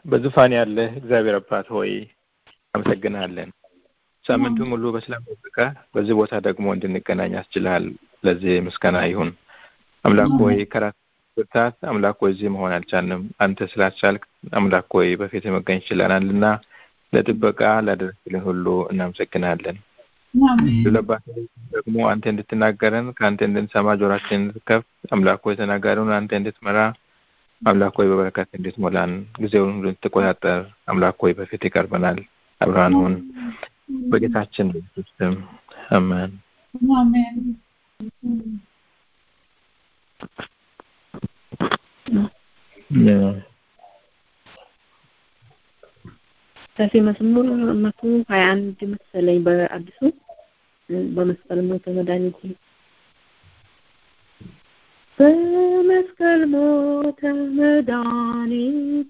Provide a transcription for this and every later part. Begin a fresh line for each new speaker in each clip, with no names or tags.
በዙፋን ያለህ እግዚአብሔር አባት ሆይ አመሰግናለን። ሳምንቱን ሙሉ በሰላም ጠብቀህ በዚህ ቦታ ደግሞ እንድንገናኝ አስችልሃል። ለዚህ ምስጋና ይሁን። አምላክ ሆይ ከራስ ብርታት አምላክ ሆይ እዚህ መሆን አልቻልንም። አንተ ስላስቻልክ አምላክ ሆይ በፊት መገኘት ችለናልና ለጥበቃ ላደረግልን ሁሉ እናመሰግናለን። ለባት ደግሞ አንተ እንድትናገረን ከአንተ እንድንሰማ ጆራችን እንድትከፍት አምላክ ሆይ ተናጋሪውን አንተ እንድትመራ አምላክ ሆይ በበረከት እንድትሞላን ጊዜውን ሁሉ እንድትቆጣጠር አምላክ ሆይ በፊት ይቀርበናል። አብርሃን ሁን በጌታችን በኢየሱስ ስም አሜን።
አሜን።
ከፊ መዝሙር መቶ ሀያ አንድ መሰለኝ በአዲሱ በመስቀል ሞተ መድኃኒቴ በመስቀል ሞተ መድኃኒቴ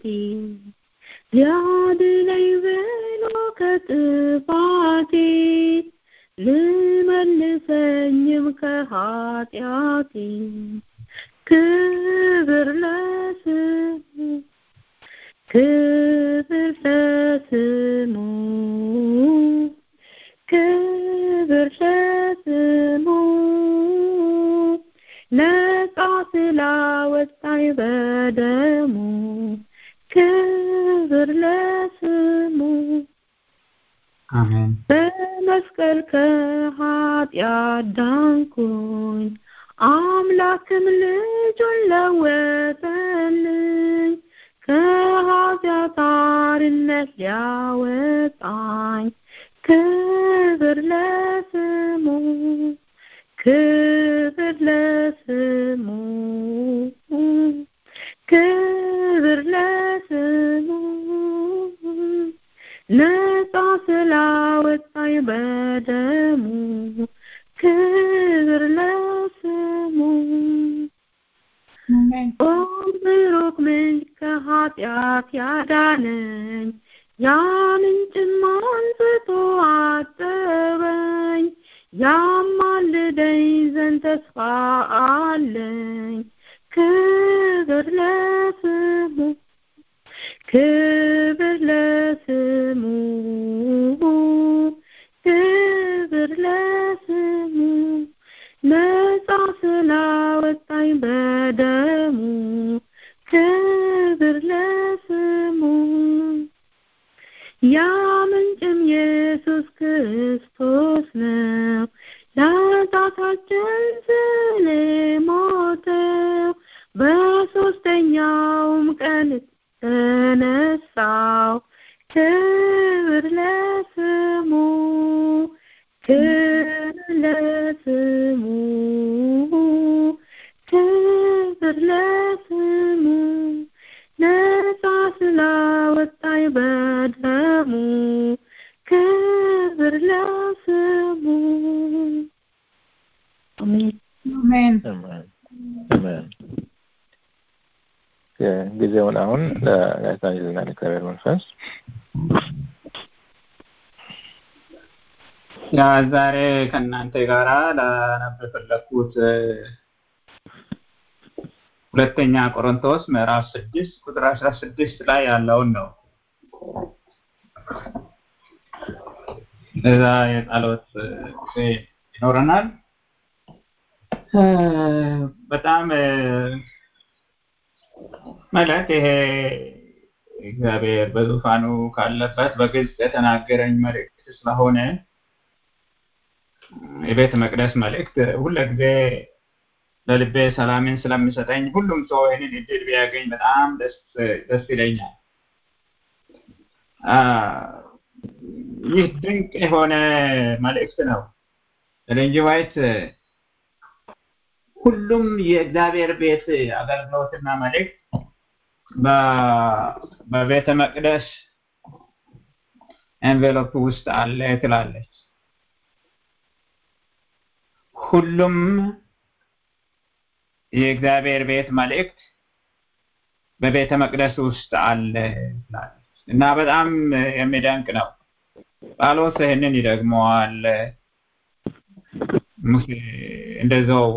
ሊያድነኝ ብሎ ከጥፋቴ ልመልሰኝም ከኃጢአቴ ክብር ለስሙ ክብር ለስሙ ክብር ለስሙ ነጻ ስላወጣኝ በደሙ ክብር ለስሙ
አሜን
በመስቀል ከኃጢአት ዳንኩኝ አምላክም ልጁን ለወጠልኝ ከኃጢአት አርነት ሊያወጣኝ ክብር ለስሙ ክብር ለስሙ ክብር ለስሙ ነጻ ስላወጣኝ በደሙ ክብር ለስሙ ኦ ብሩክ ምንጭ ከኃጢአት ያዳነኝ ያ ምንጭም አንስቶ አጠበኝ ያማልደኝ ዘንድ ተስፋ አለኝ ክብር ለስሙ ክብር ለስሙ ክብር ለስሙ ነጻ ስላወጣኝ በደሙ ክብር ለስሙ ያ ምንጭም ኢየሱስ ክርስቶስ ነው ለኃጢአታችን ስለ ሞተው በሶስተኛውም ቀን ተነሳው ክብር ለስሙ ክብር ለስሙ ክብር ለስሙ ነጻ ስላወጣኝ በደሙ ክብር ለስሙ አሜን
አሜን።
አሜን። ጊዜውን አሁን ለጋዜጣ ይልና ለእግዚአብሔር መንፈስ
ያ ዛሬ ከእናንተ ጋራ ላነብ የፈለኩት ሁለተኛ ቆሮንቶስ ምዕራፍ ስድስት ቁጥር አስራ ስድስት ላይ ያለውን ነው። እዛ የጸሎት ጊዜ ይኖረናል። በጣም ማለት ይሄ እግዚአብሔር በዙፋኑ ካለበት በግልጽ የተናገረኝ መልእክት ስለሆነ የቤተ መቅደስ መልእክት ሁልጊዜ ለልቤ ሰላምን ስለሚሰጠኝ ሁሉም ሰው ይህንን እድል ቢያገኝ በጣም ደስ ይለኛል። ይህ ድንቅ የሆነ መልእክት ነው። ኤለን ዋይት ሁሉም የእግዚአብሔር ቤት አገልግሎትና መልእክት በቤተ መቅደስ ኤንቬሎፕ ውስጥ አለ ትላለች። ሁሉም የእግዚአብሔር ቤት መልእክት በቤተ መቅደስ ውስጥ አለ ትላለች እና በጣም የሚደንቅ ነው። ጳውሎስ ይህንን ይደግመዋል። ሙሴ እንደዛው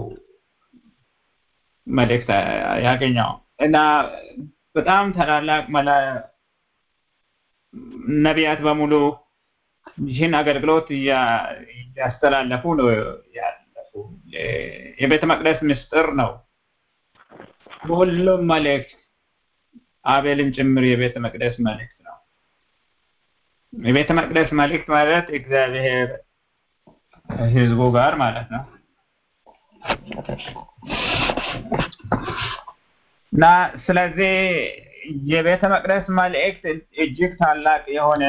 መልእክት ያገኘው እና በጣም ታላላቅ ነቢያት በሙሉ ይህን አገልግሎት እያስተላለፉ ነው ያለፉ። የቤተ መቅደስ ምስጢር ነው። ሁሉም መልእክት አቤልን ጭምር የቤተ መቅደስ መልእክት ነው። የቤተ መቅደስ መልእክት ማለት እግዚአብሔር ህዝቡ ጋር ማለት ነው እና ስለዚህ የቤተ መቅደስ መልእክት እጅግ ታላቅ የሆነ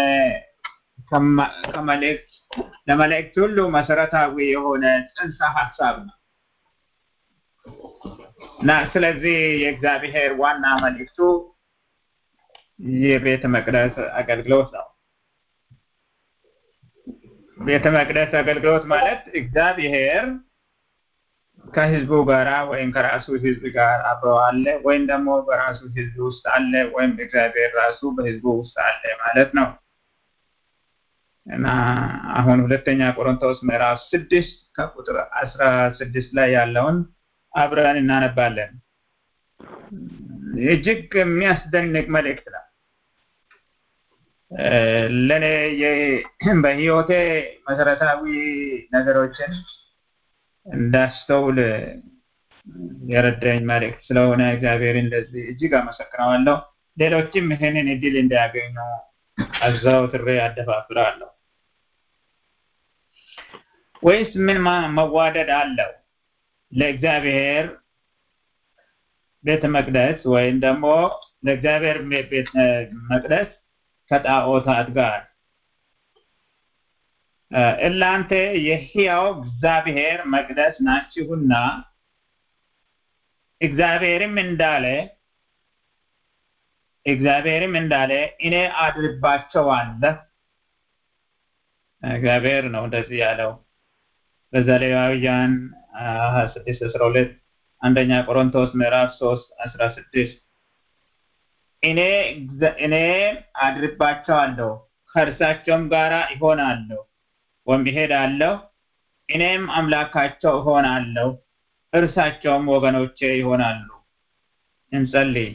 ከመልእክት ለመልእክት ሁሉ መሰረታዊ የሆነ ጽንሰ ሀሳብ ነው እና ስለዚህ የእግዚአብሔር ዋና መልእክቱ የቤተ መቅደስ አገልግሎት ነው። ቤተ መቅደስ አገልግሎት ማለት እግዚአብሔር ከህዝቡ ጋራ ወይም ከራሱ ህዝብ ጋር አብሮ አለ ወይም ደግሞ በራሱ ህዝብ ውስጥ አለ ወይም እግዚአብሔር ራሱ በህዝቡ ውስጥ አለ ማለት ነው እና አሁን ሁለተኛ ቆሮንቶስ ምዕራፍ ስድስት ከቁጥር አስራ ስድስት ላይ ያለውን አብረን እናነባለን። እጅግ የሚያስደንቅ መልእክት ነው። ለእኔ በህይወቴ መሰረታዊ ነገሮችን እንዳስተውል የረዳኝ መልእክት ስለሆነ እግዚአብሔርን ለዚህ እጅግ አመሰግነዋለሁ። ሌሎችም ይህንን እድል እንዲያገኙ አዘውትሬ አደፋፍራለሁ። ወይስ ምን መዋደድ አለው? ለእግዚአብሔር ቤተ መቅደስ ወይም ደግሞ ለእግዚአብሔር ቤተ መቅደስ ከጣዖታት ጋር እናንተ የሕያው እግዚአብሔር መቅደስ ናችሁና እግዚአብሔርም እንዳለ እግዚአብሔርም እንዳለ እኔ አድርባቸዋለሁ። እግዚአብሔር ነው እንደዚህ ያለው በዘሌዋውያን ሀያ ስድስት አስራ ሁለት አንደኛ ቆሮንቶስ ምዕራፍ ሶስት አስራ ስድስት እኔ እኔ አድርባቸዋለሁ ከእርሳቸውም ጋራ ይሆናለሁ ወይም ይሄዳለሁ እኔም አምላካቸው እሆናለሁ እርሳቸውም ወገኖቼ ይሆናሉ። እንጸልይ።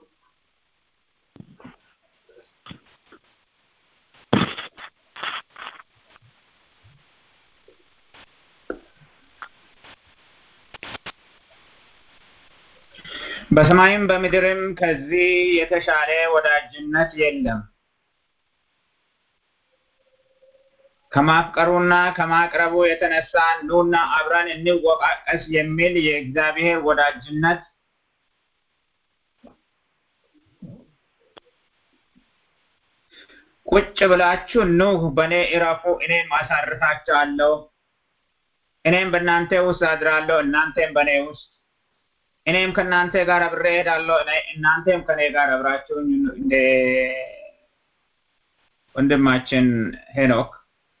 በሰማይም በምድርም ከዚህ የተሻለ ወዳጅነት የለም። ከማፍቀሩና ከማቅረቡ የተነሳ ኑና አብረን እንወቃቀስ የሚል የእግዚአብሔር ወዳጅነት ቁጭ ብላችሁ ኑ በእኔ እረፉ፣ እኔም አሳርፋችኋለሁ። እኔም በእናንተ ውስጥ አድራለሁ፣ እናንተም በእኔ ውስጥ እኔም ከእናንተ ጋር አብሬ እሄዳለሁ፣ እናንተም ከእኔ ጋር አብራችሁ እንደ ወንድማችን ሄኖክ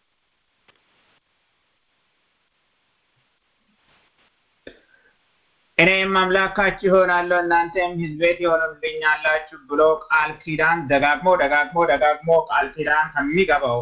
እኔም አምላካችሁ ይሆናለሁ እናንተም ሕዝቤ ትሆኑልኛላችሁ ብሎ ቃል ኪዳን ደጋግሞ ደጋግሞ ደጋግሞ ቃል ኪዳን ከሚገባው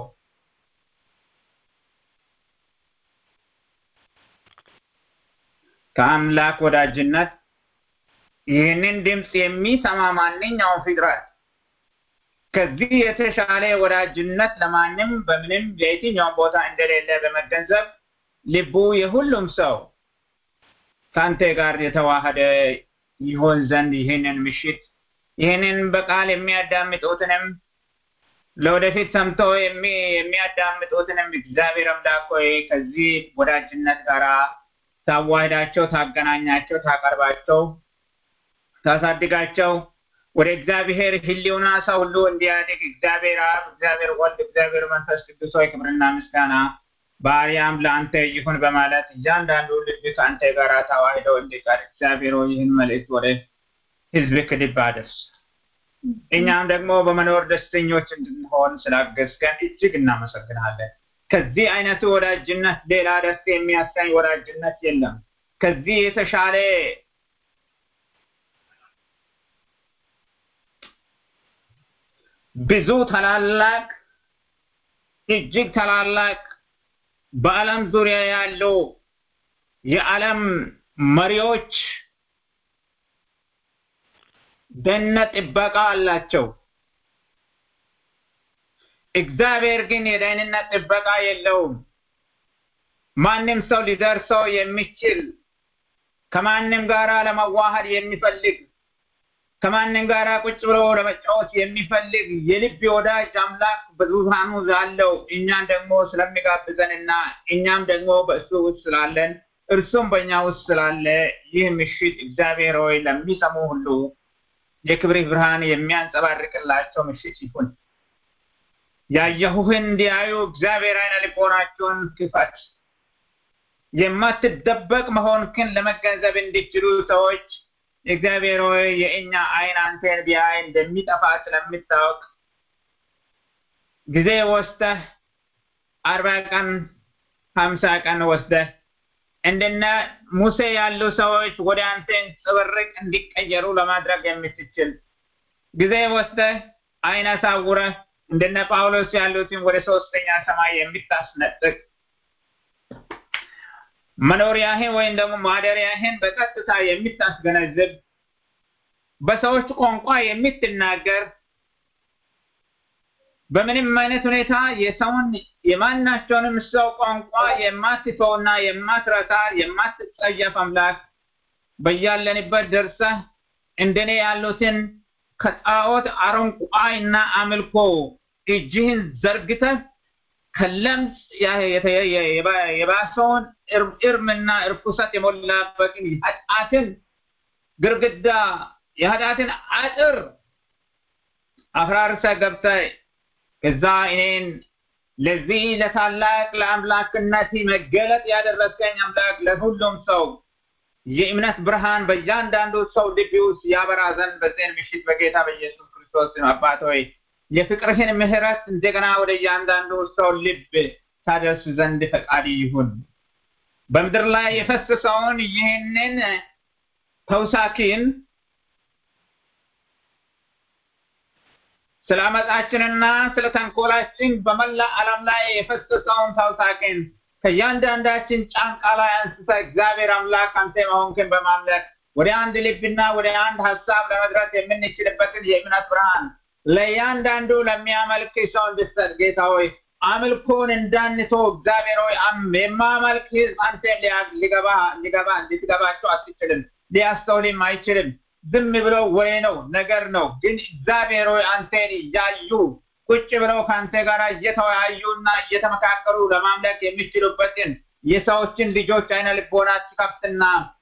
ከአምላክ ወዳጅነት ይህንን ድምፅ የሚሰማ ማንኛውም ፍጥረት ከዚህ የተሻለ ወዳጅነት ለማንም በምንም የየትኛውም ቦታ እንደሌለ በመገንዘብ ልቡ የሁሉም ሰው ከአንተ ጋር የተዋሃደ ይሆን ዘንድ ይህንን ምሽት ይህንን በቃል የሚያዳምጡትንም ለወደፊት ሰምቶ የሚያዳምጡትንም እግዚአብሔር አምላክ ሆይ ከዚህ ወዳጅነት ጋር ታዋህዳቸው፣ ታገናኛቸው፣ ታቀርባቸው፣ ታሳድጋቸው ወደ እግዚአብሔር ሕልውና ሰው ሁሉ እንዲያድግ እግዚአብሔር አብ፣ እግዚአብሔር ወልድ፣ እግዚአብሔር መንፈስ ቅዱስ ሆይ ክብርና ምስጋና በአርያም ለአንተ ይሁን በማለት እያንዳንዱ ልብ ከአንተ ጋር ተዋህደው እንዲቀር እግዚአብሔር ይህን መልእክት ወደ ህዝብ ክልብ አድርስ። እኛም ደግሞ በመኖር ደስተኞች እንድንሆን ስላገዝከን እጅግ እናመሰግናለን። ከዚህ አይነቱ ወዳጅነት ሌላ ደስ የሚያሰኝ ወዳጅነት የለም። ከዚህ የተሻለ ብዙ ታላላቅ እጅግ ታላላቅ በዓለም ዙሪያ ያሉ የዓለም መሪዎች ደህንነት ጥበቃ አላቸው። እግዚአብሔር ግን የደህንነት ጥበቃ የለውም። ማንም ሰው ሊደርሰው የሚችል ከማንም ጋራ ለመዋሃድ የሚፈልግ ከማንም ጋራ ቁጭ ብሎ ለመጫወት የሚፈልግ የልብ ወዳጅ አምላክ በዙፋኑ አለው። እኛን ደግሞ ስለሚጋብዘንና እኛም ደግሞ በእሱ ውስጥ ስላለን እርሱም በእኛ ውስጥ ስላለ ይህ ምሽት እግዚአብሔር ሆይ ለሚሰሙ ሁሉ የክብርህ ብርሃን የሚያንጸባርቅላቸው ምሽት ይሁን። ያየሁህን እንዲያዩ እግዚአብሔር አይነ ልቦናቸውን ክፈት። የማትደበቅ መሆንክን ለመገንዘብ እንዲችሉ ሰዎች እግዚአብሔር ሆይ የእኛ አይን አንተን ቢያይ እንደሚጠፋ ስለምታውቅ ጊዜ ወስደህ አርባ ቀን ሀምሳ ቀን ወስደህ እንደነ ሙሴ ያሉ ሰዎች ወደ አንተን ጽብርቅ እንዲቀየሩ ለማድረግ የምትችል ጊዜ ወስደህ አይን አሳውረህ እንደነ ጳውሎስ ያሉትን ወደ ሶስተኛ ሰማይ የምታስነጥቅ መኖሪያህን ወይም ደግሞ ማደሪያህን በቀጥታ የምታስገነዝብ በሰዎች ቋንቋ የምትናገር በምንም አይነት ሁኔታ የሰውን የማናቸውንም ሰው ቋንቋ የማትተውና የማትረታ የማትጸየፍ አምላክ በያለንበት ደርሰህ እንደኔ ያሉትን ከጣዖት አረንቋይና አምልኮ እጅህን ዘርግተህ ከለምጽ የባሰውን እርምና እርኩሰት የሞላበትን የኃጢአትን ግርግዳ የኃጢአትን አጥር አፍራርሰህ ገብተህ ከዛ እኔን ለዚህ ለታላቅ ለአምላክነት መገለጥ ያደረስከኝ አምላክ ለሁሉም ሰው የእምነት ብርሃን በእያንዳንዱ ሰው ልብ ውስጥ ያበራ ዘንድ በዚህን ምሽት በጌታ በኢየሱስ ክርስቶስ አባት ሆይ የፍቅርህን ምሕረት እንደገና ወደ እያንዳንዱ ሰው ልብ ታደርስ ዘንድ ፈቃድ ይሁን። በምድር ላይ የፈሰሰውን ይህንን ተውሳኪን ስለ አመፃችንና ስለ ተንኮላችን በመላ ዓለም ላይ የፈሰሰውን ተውሳኪን ከእያንዳንዳችን ጫንቃ ላይ አንስተ እግዚአብሔር አምላክ አንተ መሆንክን በማምለክ ወደ አንድ ልብና ወደ አንድ ሀሳብ ለመድረስ የምንችልበትን የእምነት ብርሃን ለእያንዳንዱ ለሚያመልክ ሰው እንድሰጥ ጌታ ሆይ አምልኮን እንዳንቶ እግዚአብሔር ሆይ የማመልክ ህዝብ አንተ ሊገባ ሊገባ ልትገባቸው አትችልም፣ ሊያስተውልም አይችልም። ዝም ብሎ ወሬ ነው ነገር ነው። ግን እግዚአብሔር ሆይ አንተን እያዩ ቁጭ ብለው ከአንተ ጋር እየተወያዩና እየተመካከሩ ለማምለክ የሚችሉበትን የሰዎችን ልጆች አይነ ልቦና ትከፍትና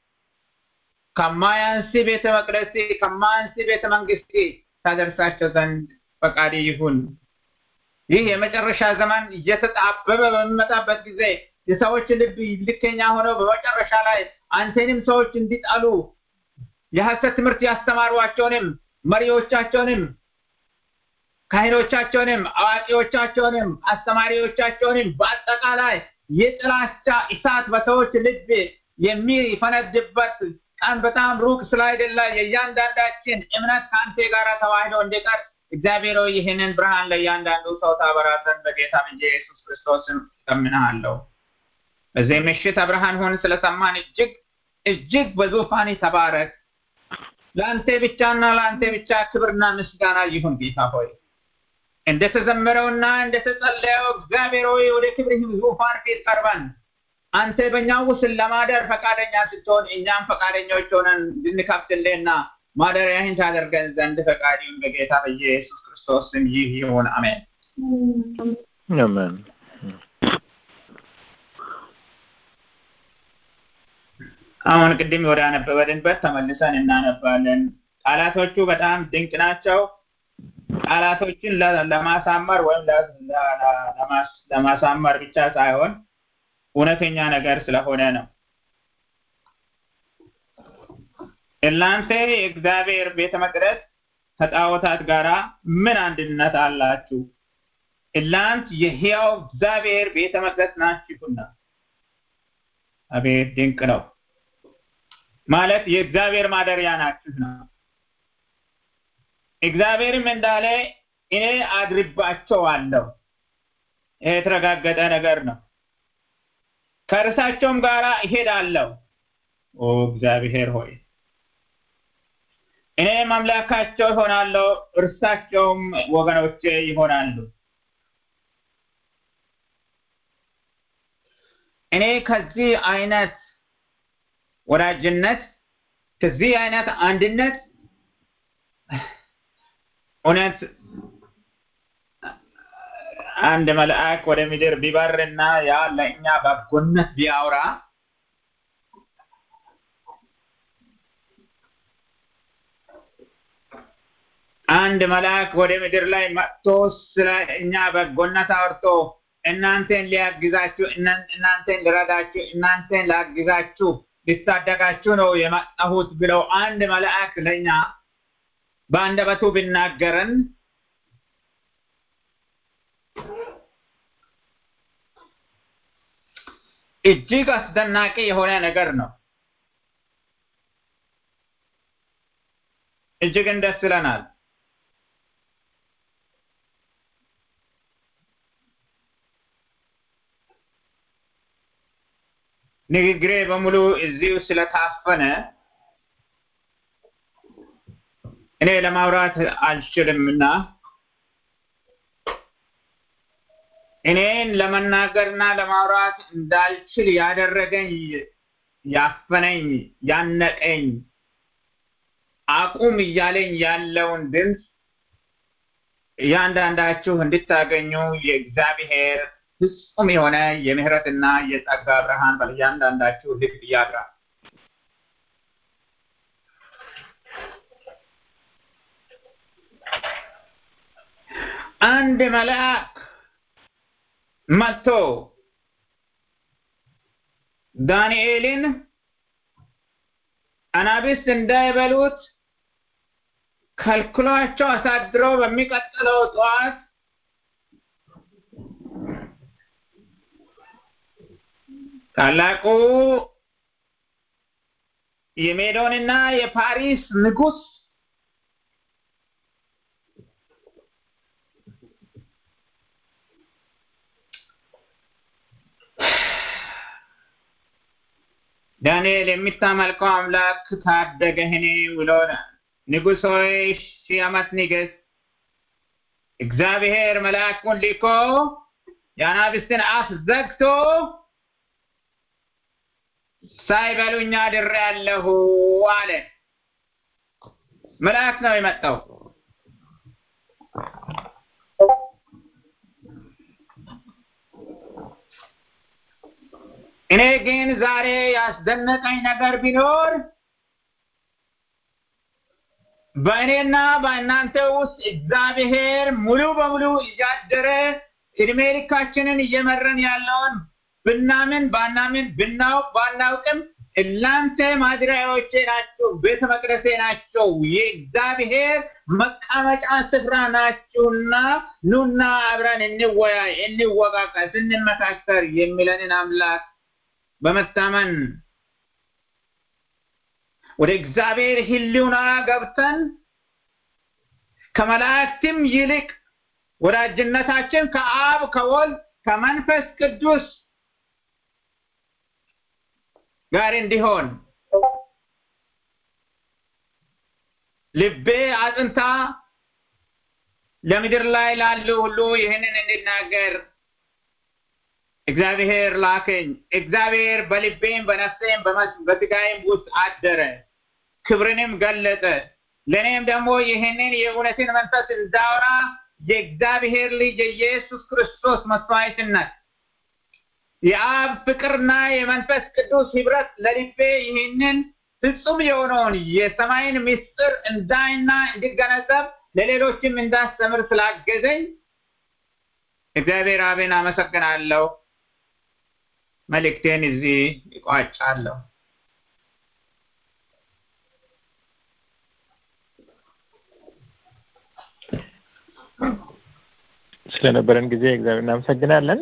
ከማያንስ ቤተ መቅደስ ከማያንስ ቤተ መንግስት ታደርሳቸው ዘንድ ፈቃድ ይሁን። ይህ የመጨረሻ ዘመን እየተጣበበ በሚመጣበት ጊዜ የሰዎች ልብ ልከኛ ሆነው በመጨረሻ ላይ አንተንም ሰዎች እንዲጣሉ የሐሰት ትምህርት ያስተማሯቸውንም መሪዎቻቸውንም ካህኖቻቸውንም አዋቂዎቻቸውንም አስተማሪዎቻቸውንም በአጠቃላይ የጥላቻ እሳት በሰዎች ልብ የሚፈነድበት ቀን በጣም ሩቅ ስላይደለ የእያንዳንዳችን እምነት ከአንተ ጋር ተዋህዶ እንዲቀር እግዚአብሔር ሆይ ይህንን ብርሃን ለእያንዳንዱ ሰው ታበራ ዘንድ በጌታ በኢየሱስ ክርስቶስም እለምንሃለሁ። በዚህ ምሽት አብርሃን ሆን ስለሰማን እጅግ እጅግ በዙፋን ተባረክ። ለአንተ ብቻና ለአንተ ብቻ ክብርና ምስጋና ይሁን ጌታ ሆይ እንደተዘመረውና እንደተጸለየው እግዚአብሔር ሆይ ወደ ክብርህ ዙፋን ፊት ቀርበን አንተ በእኛ ውስጥ ለማደር ፈቃደኛ ስትሆን እኛም ፈቃደኞች ሆነን እንድንከፍትልህና ማደሪያህን ታደርገን ዘንድ ፈቃዲውን በጌታ በኢየሱስ ክርስቶስ ስም ይህ ይሁን፣ አሜን።
አሜን።
አሁን ቅድም ወደ አነበበንበት ተመልሰን እናነባለን። ቃላቶቹ በጣም ድንቅ ናቸው። ቃላቶችን ለማሳመር ወይም ለማሳመር ብቻ ሳይሆን እውነተኛ ነገር ስለሆነ ነው። እናንተ የእግዚአብሔር ቤተ መቅደስ ከጣዖታት ጋር ምን አንድነት አላችሁ? እናንት የሕያው እግዚአብሔር ቤተ መቅደስ ናችሁና። አቤት ድንቅ ነው! ማለት የእግዚአብሔር ማደሪያ ናችሁ ነው። እግዚአብሔርም እንዳለ እኔ አድርባቸዋለሁ። ይሄ የተረጋገጠ ነገር ነው። ከእርሳቸውም ጋር እሄዳለሁ። ኦ እግዚአብሔር ሆይ እኔም አምላካቸው ይሆናለሁ፣ እርሳቸውም ወገኖቼ ይሆናሉ። እኔ ከዚህ አይነት ወዳጅነት ከዚህ አይነት አንድነት እውነት አንድ መልአክ ወደ ምድር ቢበርና ያ ለእኛ በጎነት ቢያወራ አንድ መልአክ ወደ ምድር ላይ መጥቶ ስለ እኛ በጎነት አውርቶ እናንተን ሊያግዛችሁ እናንተን ሊረዳችሁ እናንተን ላግዛችሁ ሊታደጋችሁ ነው የመጣሁት ብለው አንድ መልአክ ለእኛ በአንደበቱ ቢናገረን እጅግ አስደናቂ የሆነ ነገር ነው። እጅግን ደስ ይለናል። ንግግሬ በሙሉ እዚሁ ስለታፈነ እኔ ለማውራት አልችልምና እኔን ለመናገርና ለማውራት እንዳልችል ያደረገኝ ያፈነኝ ያነቀኝ አቁም እያለኝ ያለውን ድምፅ እያንዳንዳችሁ እንድታገኙ የእግዚአብሔር ፍጹም የሆነ የምህረትና የጸጋ ብርሃን በእያንዳንዳችሁ ልብ ያድራል። አንድ መልአክ መጥቶ ዳንኤልን አናብስት እንዳይበሉት ከልክሏቸው አሳድሮ በሚቀጥለው ጠዋት ታላቁ የሜዶንና የፓሪስ ንጉስ ዳንኤል የሚታመልከው አምላክ ታደገህን ብሎ ንጉሥ ሆይ ሺህ ዓመት ንገስ። እግዚአብሔር መልአኩን ልኮ የአናብስትን አፍ ዘግቶ ሳይበሉኝ አድሬአለሁ አለ። መልአክ ነው የመጣው። እኔ ግን ዛሬ ያስደነቀኝ ነገር ቢኖር በእኔና በእናንተ ውስጥ እግዚአብሔር ሙሉ በሙሉ እያደረ እድሜ ልካችንን እየመረን ያለውን ብናምን ባናምን ብናውቅ ባናውቅም እናንተ ማደሪያዎቼ ናችሁ፣ ቤተ መቅደሴ ናቸው፣ የእግዚአብሔር መቀመጫ ስፍራ ናችሁና ኑና አብረን እንወያይ፣ እንወቃቀስ፣ እንመካከር የሚለንን አምላክ በመታመን ወደ እግዚአብሔር ሕልውና ገብተን ከመላእክትም ይልቅ ወዳጅነታችን ከአብ ከወልድ ከመንፈስ ቅዱስ ጋር እንዲሆን ልቤ አጥንታ ለምድር ላይ ላሉ ሁሉ ይህንን እንድናገር እግዚአብሔር ላከኝ። እግዚአብሔር በልቤም በነፍሴም በስጋዬም ውስጥ አደረ፣ ክብርንም ገለጠ። ለእኔም ደግሞ ይህንን የእውነትን መንፈስ እንዳወራ የእግዚአብሔር ልጅ የኢየሱስ ክርስቶስ መስዋዕትነት የአብ ፍቅርና የመንፈስ ቅዱስ ህብረት ለልቤ ይህንን ፍጹም የሆነውን የሰማይን ምስጢር እንዳይና እንድገነዘብ ለሌሎችም እንዳስተምር ስላገዘኝ እግዚአብሔር አብን አመሰግናለሁ። መልእክቴን እዚህ ይቋጫለሁ።
ስለነበረን ጊዜ እግዚአብሔር እናመሰግናለን።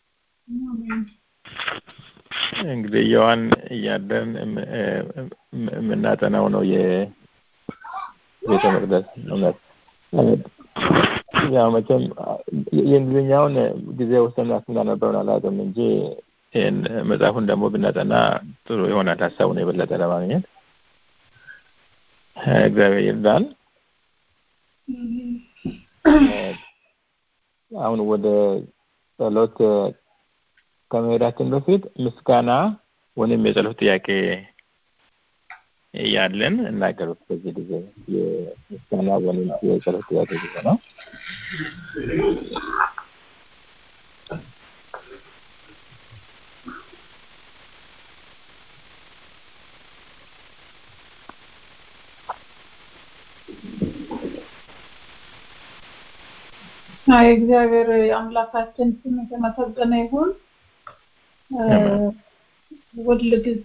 እንግዲህ የዋን እያደርን የምናጠናው ነው የቤተ መቅደስ እውነት። ያው መቼም የእንግሊዝኛውን ጊዜ ወሰን ስናነበውን አላውቅም እንጂ ይህን መጽሐፉን ደግሞ ብናጠና ጥሩ ይሆናል ሀሳቡን የበለጠ ለማግኘት እግዚአብሔር ይርዳን። አሁን ወደ ጸሎት ከመሄዳችን በፊት ምስጋና ወይም የጸሎት ጥያቄ ያለን እናገሩት በዚህ ጊዜ የምስጋና ወይም የጸሎት ጥያቄ ጊዜ ነው።
የእግዚአብሔር የአምላካችን ስም የተመሰገነ ይሁን። ሁል ጊዜ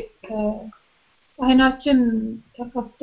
አይናችን ተከፍቶ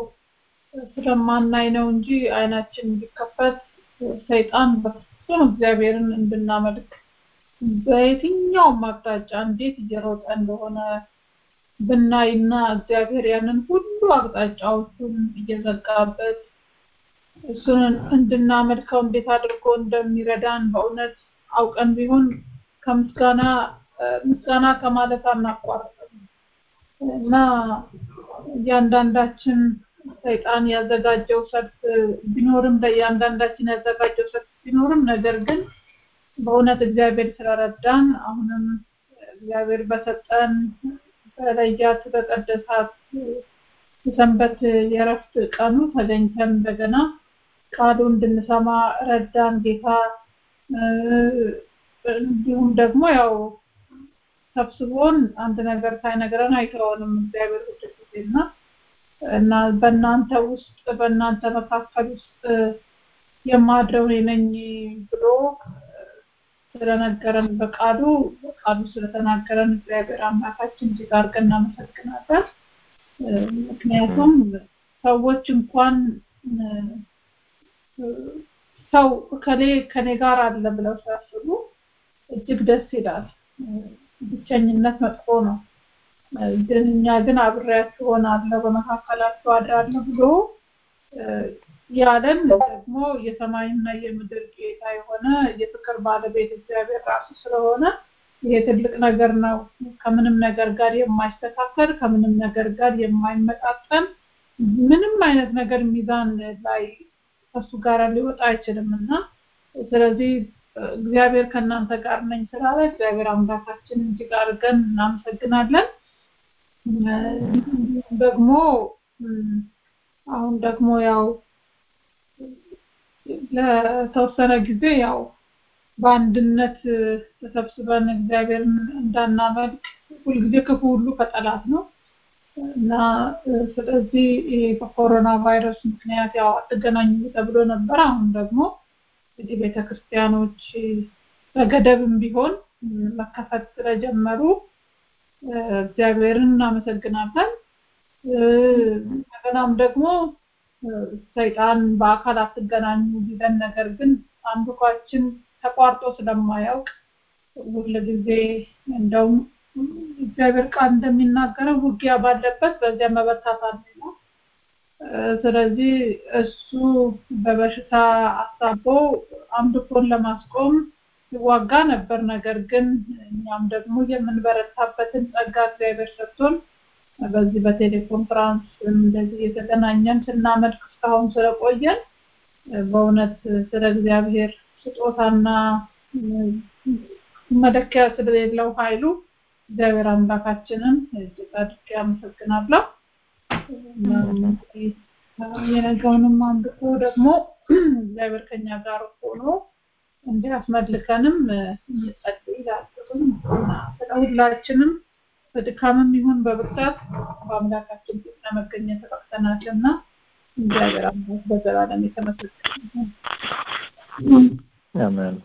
ስለማናይ ነው እንጂ አይናችን ቢከፈት ሰይጣን በፍጹም እግዚአብሔርን እንድናመልክ በየትኛውም አቅጣጫ እንዴት እየሮጠ እንደሆነ ብናይና እግዚአብሔር ያንን ሁሉ አቅጣጫዎቹን እየዘጋበት እሱን እንድናመልከው እንዴት አድርጎ እንደሚረዳን በእውነት አውቀን ቢሆን ከምስጋና ምስጋና ከማለት አናቋርጥም እና እያንዳንዳችን ሰይጣን ያዘጋጀው ሰልፍ ቢኖርም ለእያንዳንዳችን ያዘጋጀው ሰልፍ ቢኖርም ነገር ግን በእውነት እግዚአብሔር ስለረዳን አሁንም እግዚአብሔር በሰጠን በለያት በቀደሳት የሰንበት የረፍት ቀኑ ተገኝተን እንደገና ቃሉ እንድንሰማ ረዳን ጌታ። እንዲሁም ደግሞ ያው ሰብስቦን አንድ ነገር ሳይነግረን አይተወንም እግዚአብሔር ሁልጊዜና እና በእናንተ ውስጥ በእናንተ መካከል ውስጥ የማድረው እኔ ነኝ ብሎ ስለነገረን በቃሉ በቃሉ ስለተናገረን እግዚአብሔር አምላካችን እጅግ አድርገን እናመሰግናለን። ምክንያቱም ሰዎች እንኳን ሰው ከኔ ከኔ ጋር አለ ብለው ሲያስቡ እጅግ ደስ ይላል። ብቸኝነት መጥፎ ነው። ግን እኛ ግን አብሬያችሁ ሆናለሁ በመካከላችሁ አድራለሁ ብሎ ያለን ደግሞ የሰማይና የምድር ጌታ የሆነ የፍቅር ባለቤት እግዚአብሔር ራሱ ስለሆነ ይሄ ትልቅ ነገር ነው። ከምንም ነገር ጋር የማይስተካከል ከምንም ነገር ጋር የማይመጣጠን ምንም አይነት ነገር ሚዛን ላይ ከሱ ጋር ሊወጣ አይችልም እና ስለዚህ እግዚአብሔር ከእናንተ ጋር ነኝ ስላለ እግዚአብሔር አምላካችን እጅግ አድርገን እናመሰግናለን። ደግሞ አሁን ደግሞ ያው ለተወሰነ ጊዜ ያው በአንድነት ተሰብስበን እግዚአብሔርን እንዳናመልክ ሁልጊዜ ክፉ ሁሉ ከጠላት ነው እና ስለዚህ በኮሮና ቫይረስ ምክንያት ያው አትገናኙ ተብሎ ነበር። አሁን ደግሞ እንግዲህ ቤተክርስቲያኖች በገደብም ቢሆን መከፈት ስለጀመሩ እግዚአብሔርን እናመሰግናለን። እንደገናም ደግሞ ሰይጣን በአካል አትገናኙ ቢለን ነገር ግን አምልኳችን ተቋርጦ ስለማያውቅ ሁልጊዜ እንደውም እግዚአብሔር ቃል እንደሚናገረው ውጊያ ባለበት በዚያ መበርታት አለ ነው። ስለዚህ እሱ በበሽታ አሳቦ አምልኮን ለማስቆም ይዋጋ ነበር። ነገር ግን እኛም ደግሞ የምንበረታበትን ጸጋ እግዚአብሔር ሰጥቶን በዚህ በቴሌኮንፍራንስ እንደዚህ የተገናኘን ስናመልክ እስካሁን ስለቆየን በእውነት ስለ እግዚአብሔር ስጦታና መለኪያ ስለሌለው ኃይሉ እግዚአብሔር አምላካችንን እጅግ አድርጌ አመሰግናለሁ። የነገውንም አምልኮ ደግሞ እግዚአብሔር ከኛ ጋር ሆኖ እንዲያስመልከንም እንጸልይ ይላልኩኝ። ስለ ሁላችንም በድካምም ይሁን በብርታት በአምላካችን ፊት ለመገኘት በቅተናልና እግዚአብሔር አምላክ በዘላለም የተመሰገነ ይሁን።
አሜን።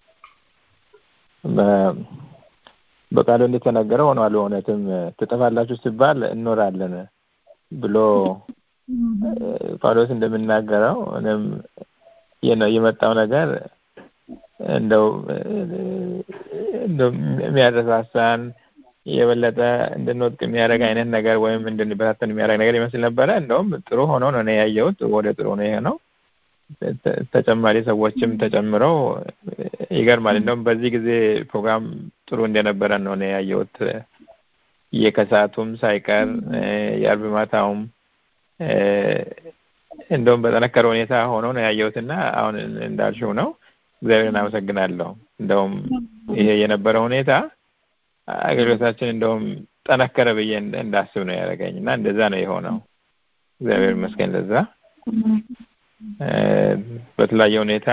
በቃሉ እንደተነገረው ሆኗል። እውነትም ትጠፋላችሁ ሲባል እኖራለን ብሎ ጳውሎስ እንደምናገረው እኔም የመጣው ነገር እንደው እንደው የሚያረሳሳን የበለጠ እንድንወድቅ የሚያደርግ አይነት ነገር ወይም እንድንበታተን የሚያደርግ ነገር ይመስል ነበረ። እንደውም ጥሩ ሆኖ ነው እኔ ያየሁት። ወደ ጥሩ ነው ይሄ ነው። ተጨማሪ ሰዎችም ተጨምረው ይገርማል። እንደውም በዚህ ጊዜ ፕሮግራም ጥሩ እንደነበረ ነው እኔ ያየሁት። የከሰዓቱም ሳይቀር የአርብ ማታውም እንደውም በጠነከረ ሁኔታ ሆኖ ነው ያየሁትና አሁን እንዳልሽው ነው። እግዚአብሔርን አመሰግናለሁ። እንደውም ይሄ የነበረ ሁኔታ አገልግሎታችን እንደውም ጠነከረ ብዬ እንደ- እንዳስብ ነው ያደረገኝ እና እንደዛ ነው የሆነው። እግዚአብሔር ይመስገን ለዛ። እ፣ በተለያየ ሁኔታ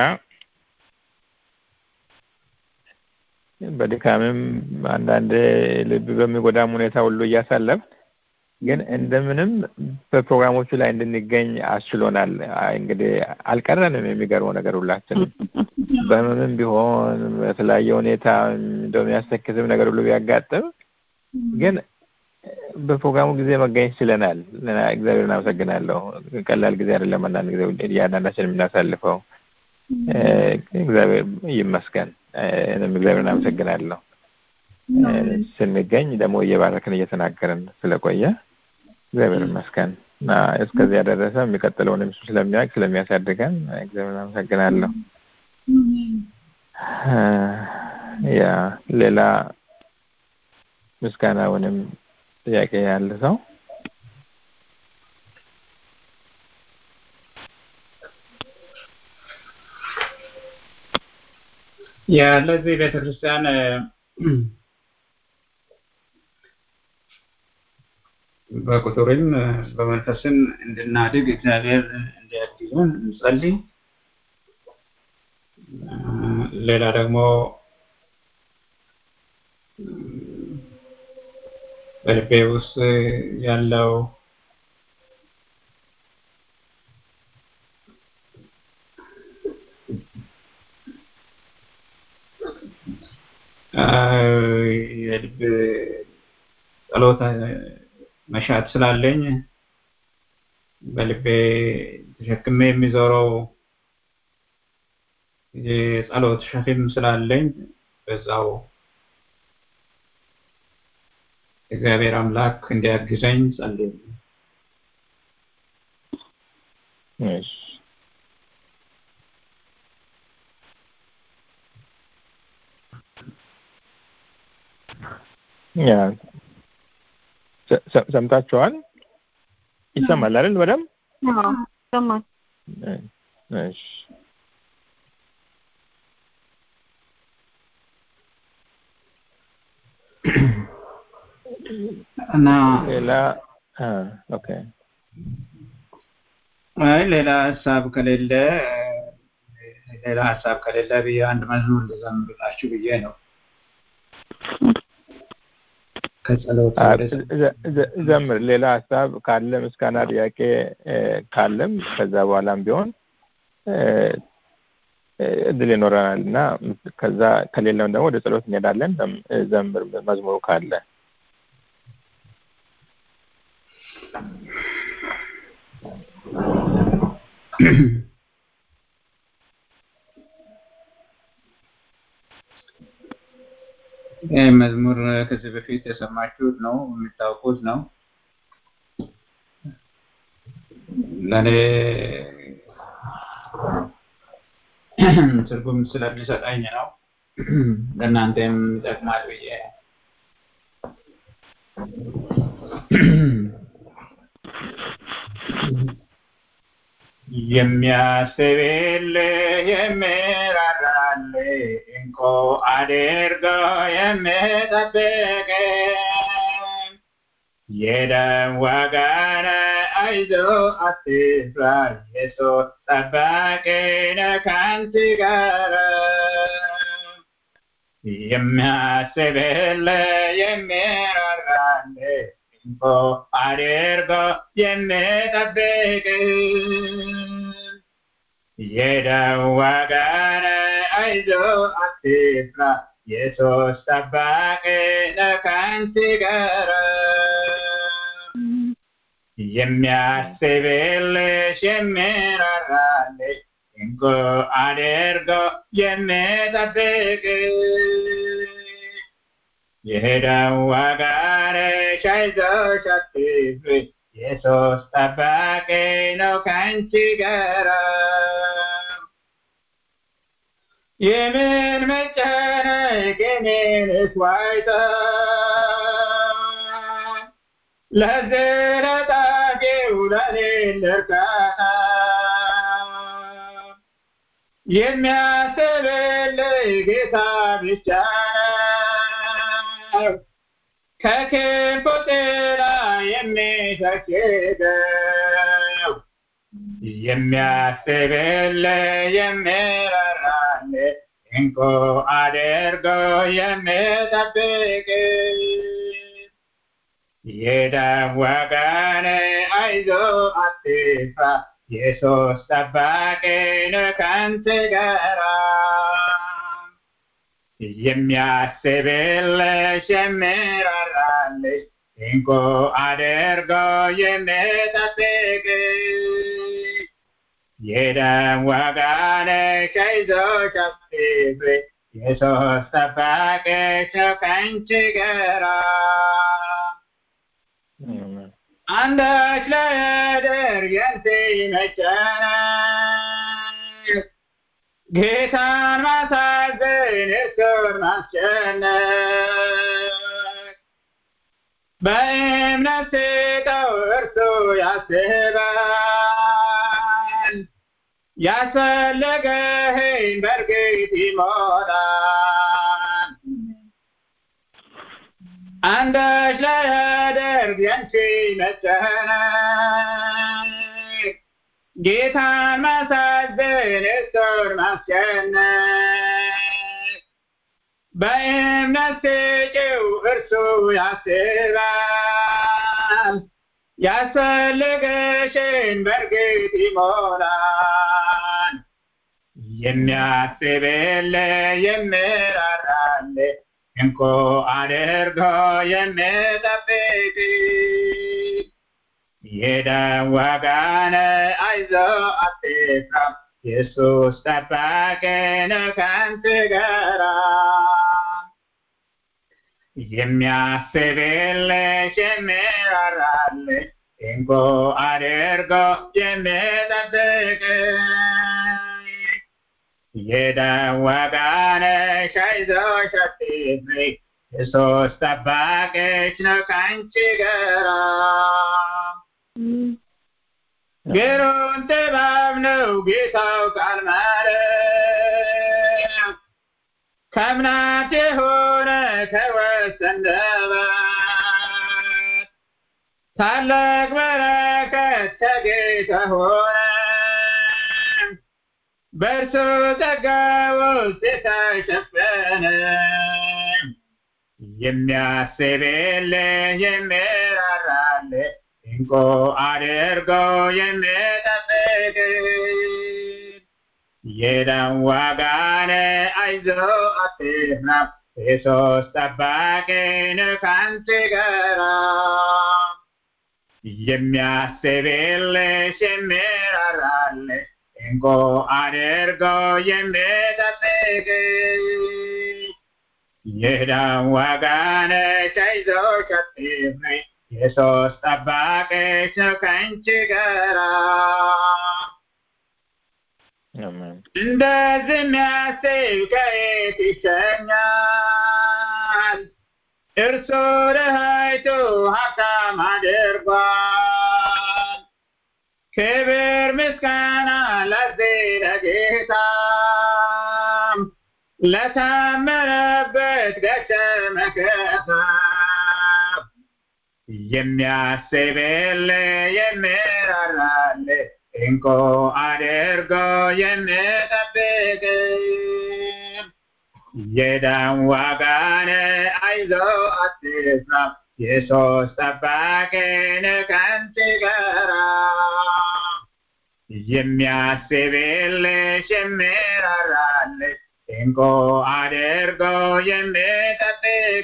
በድካምም አንዳንድ ልብ በሚጎዳም ሁኔታ ሁሉ እያሳለፍ ግን እንደምንም በፕሮግራሞቹ ላይ እንድንገኝ አስችሎናል። አይ እንግዲህ አልቀረንም። የሚገርመው ነገር ሁላችንም በህመምም ቢሆን በተለያየ ሁኔታ እንደው የሚያስተክዝም ነገር ሁሉ ቢያጋጥም ግን በፕሮግራሙ ጊዜ መገኘት ችለናል። እና እግዚአብሔር እናመሰግናለሁ። ቀላል ጊዜ አይደለም። አንዳንድ ጊዜ እያንዳንዳችን የምናሳልፈው እ፣ እግዚአብሔር ይመስገን። እ፣ እኔም እግዚአብሔር እናመሰግናለሁ። እ፣ ስንገኝ ደግሞ እየባረክን እየተናገርን ስለቆየ እግዚአብሔር ይመስገን እና እስከዚህ ያደረሰ የሚቀጥለውንም እሱ ስለሚያውቅ ስለሚያሳድገን እግዚአብሔር እናመሰግናለሁ። እ፣ ያ ሌላ ምስጋናውንም ጥያቄ ያለ ሰው
ያለዚህ ቤተክርስቲያን እ፣ በቁጥርም እ፣ በመንፈስም እንድናድግ እግዚአብሔር እንዲያግዙን እንጸልይ። እ፣ ሌላ ደግሞ እ፣ በልቤ ውስጥ ያለው እ፣ የልብ ጸሎት እ፣ መሻት ስላለኝ በልቤ ተሸክሜ የሚዞረው የጸሎት ሸክም ስላለኝ በዛው እግዚአብሔር አምላክ እንዲያግዘኝ ጸልይ።
እሺ ያ ሰ- ሰ- ሰምታችኋል? ይሰማል አይደል? በደምብ
አዎ ይሰማል።
እ፣ እሺ
እና
ሌላ አ ኦኬ
አይ ሌላ ሀሳብ ከሌለ እ፣ ሌላ ሀሳብ ከሌለ ብዬ አንድ መዝሙር ልዘምርላችሁ ብዬ ነው። ከጸሎት
አ፣
ወደ
ዘ- ዘ- ዘምር። ሌላ ሀሳብ ካለ ምስጋና፣ ጥያቄ እ፣ ካለም ከዛ በኋላም ቢሆን እ፣ እ፣ እድል ይኖረናል እና ከዛ ከሌለም ደግሞ ወደ ጸሎት እንሄዳለን። ዘም- ዘምር መዝሙሩ ካለ
ይህ መዝሙር ከዚህ በፊት የሰማችሁት ነው፣ የምታውቁት ነው። ለእኔ ትርጉም ስለሚሰጠኝ ነው። ለእናንተም ይጠቅማል ብዬ የሚያስብልህ የሚራራልህ እንቆ አድርጎ የሚጠብቅ የደም ዋጋነ አይዞ አትፍራ ኢየሱስ ጠባቂ ነው ካንተ ጋር የሚያስብልህ የሚራራልህ እንቆ አድርጎ የሚጠብቅ የደም ዋጋነ አይዞ አትፍራ ኢየሱስ ጠባቂ ነው ካንተ ጋር የሚያስብልሽ የሚራራልሽ እንቆ አድርጎ የሚጠብቅ የደም ዋጋነሽ አይዞሽ አትፍሪ ኢየሱስ ጠባቂ ነው ካንቺ ጋር የምን መጨነቅ የምንስ ዋይታ ለዘለጣጌው ለሌለ እርካታ የሚያስብልህ ጌታ ብቻ ነው። ከክፉ ጥላ የሚታደገው የሚያስብልህ የሚራራልህ እንቁ አድርጎ የሚጠብቅ የደም ወገን አይዞህ አትፍራ ኢየሱስ ጠባቂ ነው ካንተ ጋር የሚያስብልሽ የሚራራልሽ እንቁ አድርጎ የሚጠብቅ የደም ወገንሽ አይዞሽ አትፍሪ ኢየሱስ ጠባቂሽ ነው ካንቺ ጋር አንዳች ላያደርግ ያንተ መጨነቅ ጌታን ማሳዘን እርሱን ማስጨነቅ በእምነት ስጠው እርሱ ያስባል ያስፈለገህን በእርግጥ ይሞላል አንዳች ላያደርግ ያንቺ መጨነቅ ጌታን ማሳዘን እርሱን ማስጨነቅ በእምነት ስጪው እርሱ ያስባል ያስፈልገሽን በእርግጥ ይሞላል የሚያስብልህ የሚራራልህ እንቁ አድርጎ የሚጠብቅ የደም ወገን አይዞህ አትፍራ ኢየሱስ ጠባቂ ነው ካንተ ጋር የሚያስብልሽ የሚራራልሽ እንቁ አድርጎ የሚጠብቅ የደም ወገንሽ አይዞሽ አትፍሪ ኢየሱስ ጠባቂሽ ነው ካንቺ ጋር ግሩም ጥበብ ነው ጌታው ቃል ማለት ከእምነት የሆነ ከወሰንበት ታላቅ በረከት ከጌታ ሆነ በእርሱ ጸጋ ውስጥ የተሸፈነ የሚያስብልህ የሚራራልህ እንቁ አድርጎ የሚጠብቅ የደም ወገን አይዞህ አትፍራ ኢየሱስ ጠባቂ ነው ካንተ ጋር የሚያስብልሽ የሚራራልሽ እንቁ አድርጎ የሚጠብቅ የደም ወገንሽ አይዞሽ አትፍሪ ኢየሱስ ጠባቂሽ ነው ካንቺ ጋር እንደዚህ የሚያስብ ከየት ይሸኛል? እርሱ ድሃይቱ ሀብታም አድርጓል። ክብር ምስጋና ለዚህ ለጌታ ለታመነበት ገሸ መከታ የሚያስብልህ የሚራራልህ እንቁ አድርጎ የሚጠብቅ የደም ወገን አይዞህ አትፍራ ኢየሱስ ጠባቂ ነው ካንተ ጋር የሚያስብልሽ የሚራራልሽ እንቁ አድርጎ የሚጠብቅ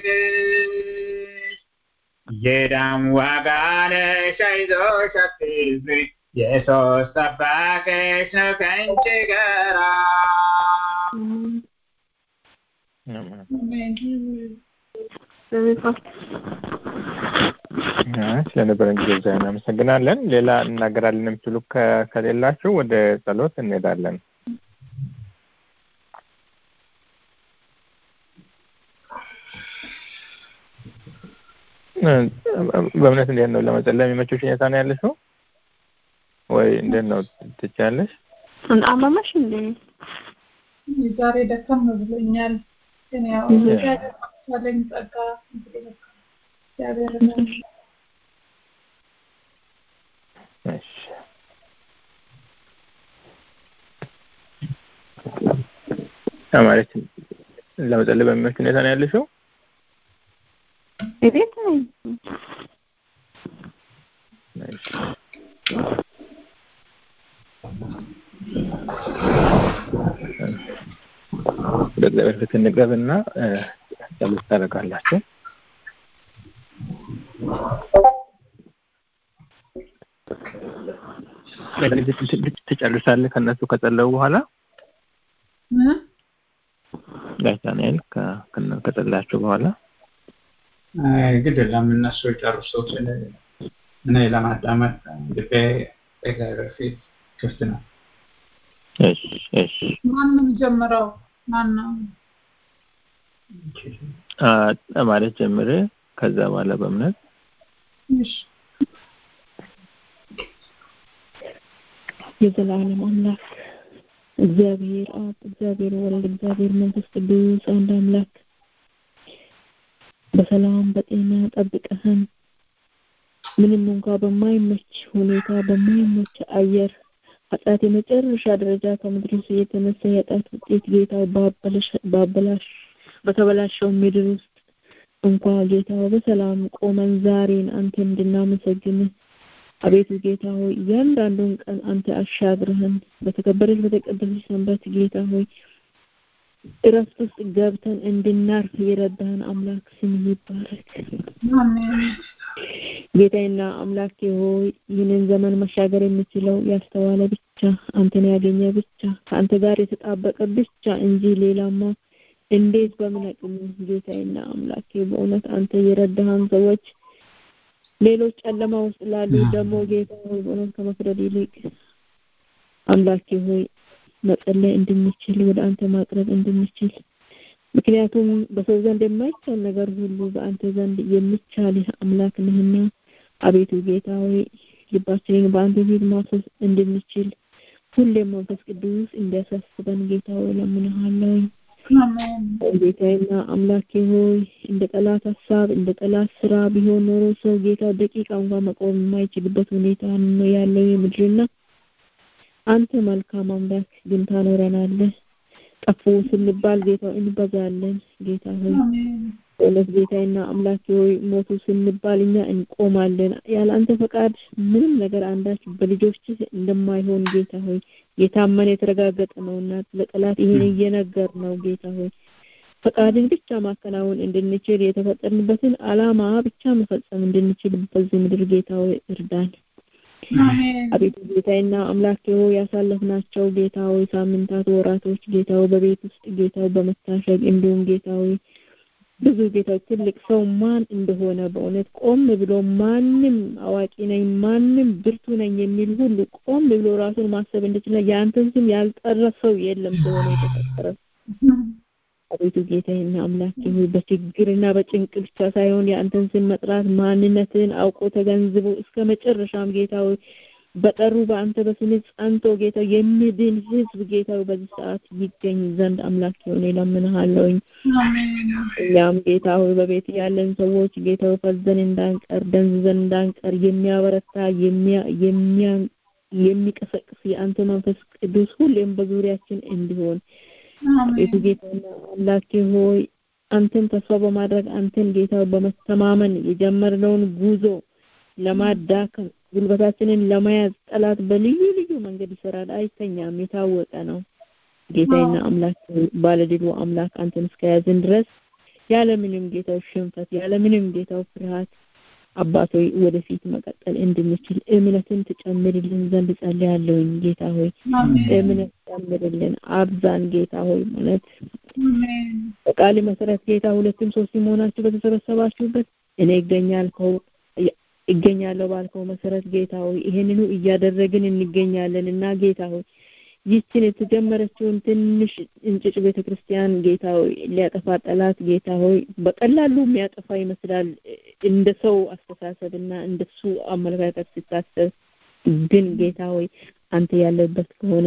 የደም ወገንሽ አይዞሽ አትፍሪ ኢየሱስ ጠባቂሽ ነው ካንቺ ጋር
ስለነበረን ጊዜ ዛ እናመሰግናለን። ሌላ እናገራለን የምትሉ ከሌላችሁ ወደ ጸሎት እንሄዳለን። በእምነት እንዴት ነው ለመጸለይ የሚመችሽ ሁኔታ ነው ያለሽው ወይ እንዴት ነው ትችያለሽ?
አመመሽ እንዴ?
ዛሬ ደከም ብሎኛል፣ ግን ያው ያለኝ ጸጋ እግዚአብሔር
እሺ ማለት ለመጸለይ በሚመች ሁኔታ ነው ያለሽው?
ቤት ነኝ።
ወደ እግዚአብሔር ፊት እንቅረብና ጸሎት ታደርጋላችሁ። ትጨርሳለህ ከእነሱ ከጸለዩ በኋላ ጋሽ ዳንኤል ከጸላችሁ በኋላ
ግድ የለም እነሱ ጨርሱት። እኔ ለማዳመጥ ልቤ በእግዚአብሔር ፊት ክፍት ነው።
እሺ እሺ።
ማንም ጀምረው ማነው
ማለት ጀምር፣ ከዛ በኋላ በእምነት
እሺ
የዘላለም አምላክ እግዚአብሔር አብ፣ እግዚአብሔር ወልድ፣ እግዚአብሔር መንፈስ ቅዱስ አንድ አምላክ በሰላም በጤና ጠብቀህን ምንም እንኳ በማይመች ሁኔታ በማይመች አየር ኃጢአት የመጨረሻ ደረጃ ከምድር የተነሳ የኃጢአት ውጤት ጌታ ባበላሽ በተበላሸው ምድር ውስጥ እንኳ ጌታ በሰላም ቆመን ዛሬን አንተ እንድናመሰግንህ አቤቱ ጌታ ሆይ እያንዳንዱን ቀን አንተ አሻግረህን በተከበረች በተቀደሰች ሰንበት ጌታ ሆይ እረፍት ውስጥ ገብተን እንድናርፍ የረዳህን አምላክ ስም ይባረክ። ጌታዬና አምላኬ ሆይ ይህንን ዘመን መሻገር የሚችለው ያስተዋለ ብቻ አንተን ያገኘ ብቻ ከአንተ ጋር የተጣበቀ ብቻ እንጂ ሌላማ እንዴት በምን አቅሙ ጌታዬና አምላኬ በእውነት አንተ የረዳህን ሰዎች ሌሎች ጨለማ ውስጥ ላሉ ደግሞ ጌታ ሆይ በእውነት ከመፍረድ ይልቅ አምላኬ ሆይ መጸለይ እንድንችል ወደ አንተ ማቅረብ እንድንችል ምክንያቱም በሰው ዘንድ የማይቻል ነገር ሁሉ በአንተ ዘንድ የሚቻልህ አምላክ ነህና አቤቱ ጌታ ሆይ ልባችንን በአንተ ፊት ማፈስ እንድንችል ሁሌም መንፈስ ቅዱስ እንዲያሳስበን ጌታ ሆይ ለምንሃለሁኝ። ጌታዬና አምላኬ ሆይ እንደ ጠላት ሀሳብ እንደ ጠላት ስራ ቢሆን ኖሮ ሰው ጌታ ደቂቃ እንኳን መቆም የማይችልበት ሁኔታ ነው ያለው የምድርና አንተ መልካም አምላክ ግን ታኖረናለህ። ጠፉ ስንባል ጌታ እንበዛለን። ጌታ ሆይ እውነት ጌታዬና አምላኬ ሆይ ሞቱ ስንባል እኛ እንቆማለን። ያለ አንተ ፈቃድ ምንም ነገር አንዳች በልጆች እንደማይሆን ጌታ ሆይ የታመነ የተረጋገጠ ነውና ለጠላት ይሄን እየነገር ነው ጌታ ሆይ ፈቃድን ብቻ ማከናወን እንድንችል የተፈጠርንበትን አላማ ብቻ መፈጸም እንድንችል በዚህ ምድር ጌታ ሆይ እርዳን። አቤቱ ጌታዬና አምላኬ ሆይ ያሳለፍናቸው ጌታ ሆይ ሳምንታት፣ ወራቶች ጌታ ሆይ በቤት ውስጥ ጌታ ሆይ በመታሸግ እንዲሁም ጌታ ሆይ ብዙ ጌታ ትልቅ ሰው ማን እንደሆነ በእውነት ቆም ብሎ ማንም አዋቂ ነኝ ማንም ብርቱ ነኝ የሚል ሁሉ ቆም ብሎ ራሱን ማሰብ እንድችል የአንተን ስም ያልጠራ ሰው የለም ስለሆነ የተፈጠረ አቤቱ ጌታዬና አምላኬ ሆይ በችግርና በጭንቅ ብቻ ሳይሆን የአንተን ስም መጥራት ማንነትን አውቆ ተገንዝቦ እስከ መጨረሻም ጌታ ሆይ በጠሩ በአንተ በስም ጸንቶ ጌታ የሚድን ህዝብ ጌታ በዚህ ሰዓት ይገኝ ዘንድ አምላክ ሆነ እለምንሃለሁኝ። እኛም ጌታ ሆይ በቤት ያለን ሰዎች ጌታ ሆይ ፈዘን እንዳንቀር ደንዝዘን እንዳንቀር የሚያበረታ የሚቀሰቅስ የአንተ መንፈስ ቅዱስ ሁሌም በዙሪያችን እንዲሆን ቤቱ ጌታና አምላኬ ሆይ አንተን ተስፋ በማድረግ አንተን ጌታ በመተማመን የጀመርነውን ጉዞ ለማዳከም ጉልበታችንን ለመያዝ ጠላት በልዩ ልዩ መንገድ ይሰራል፣ አይተኛም፣ የታወቀ ነው። ጌታዬና አምላክ ባለድሉ አምላክ አንተን እስከያዝን ድረስ ያለምንም ጌታው ሽንፈት ያለምንም ጌታው ፍርሃት አባቶይ ወደፊት መቀጠል እንድንችል እምነትን ትጨምርልን ዘንድ ጸልያለሁኝ። ጌታ ሆይ እምነት ጨምርልን፣ አብዛን ጌታ ሆይ ማለት በቃል መሰረት ጌታ ሁለትም ሶስት መሆናችሁ በተሰበሰባችሁበት እኔ ይገኛልከው ይገኛለሁ ባልከው መሰረት ጌታ ሆይ ይሄንኑ እያደረግን እንገኛለን እና ጌታ ሆይ ይችን የተጀመረችውን ትንሽ እንጭጭ ቤተ ክርስቲያን ጌታ ሆይ ሊያጠፋ ጠላት ጌታ ሆይ በቀላሉ የሚያጠፋ ይመስላል እንደ ሰው አስተሳሰብና እንደሱ አመለካከት ሲታሰብ፣ ግን ጌታ ሆይ አንተ ያለበት ከሆነ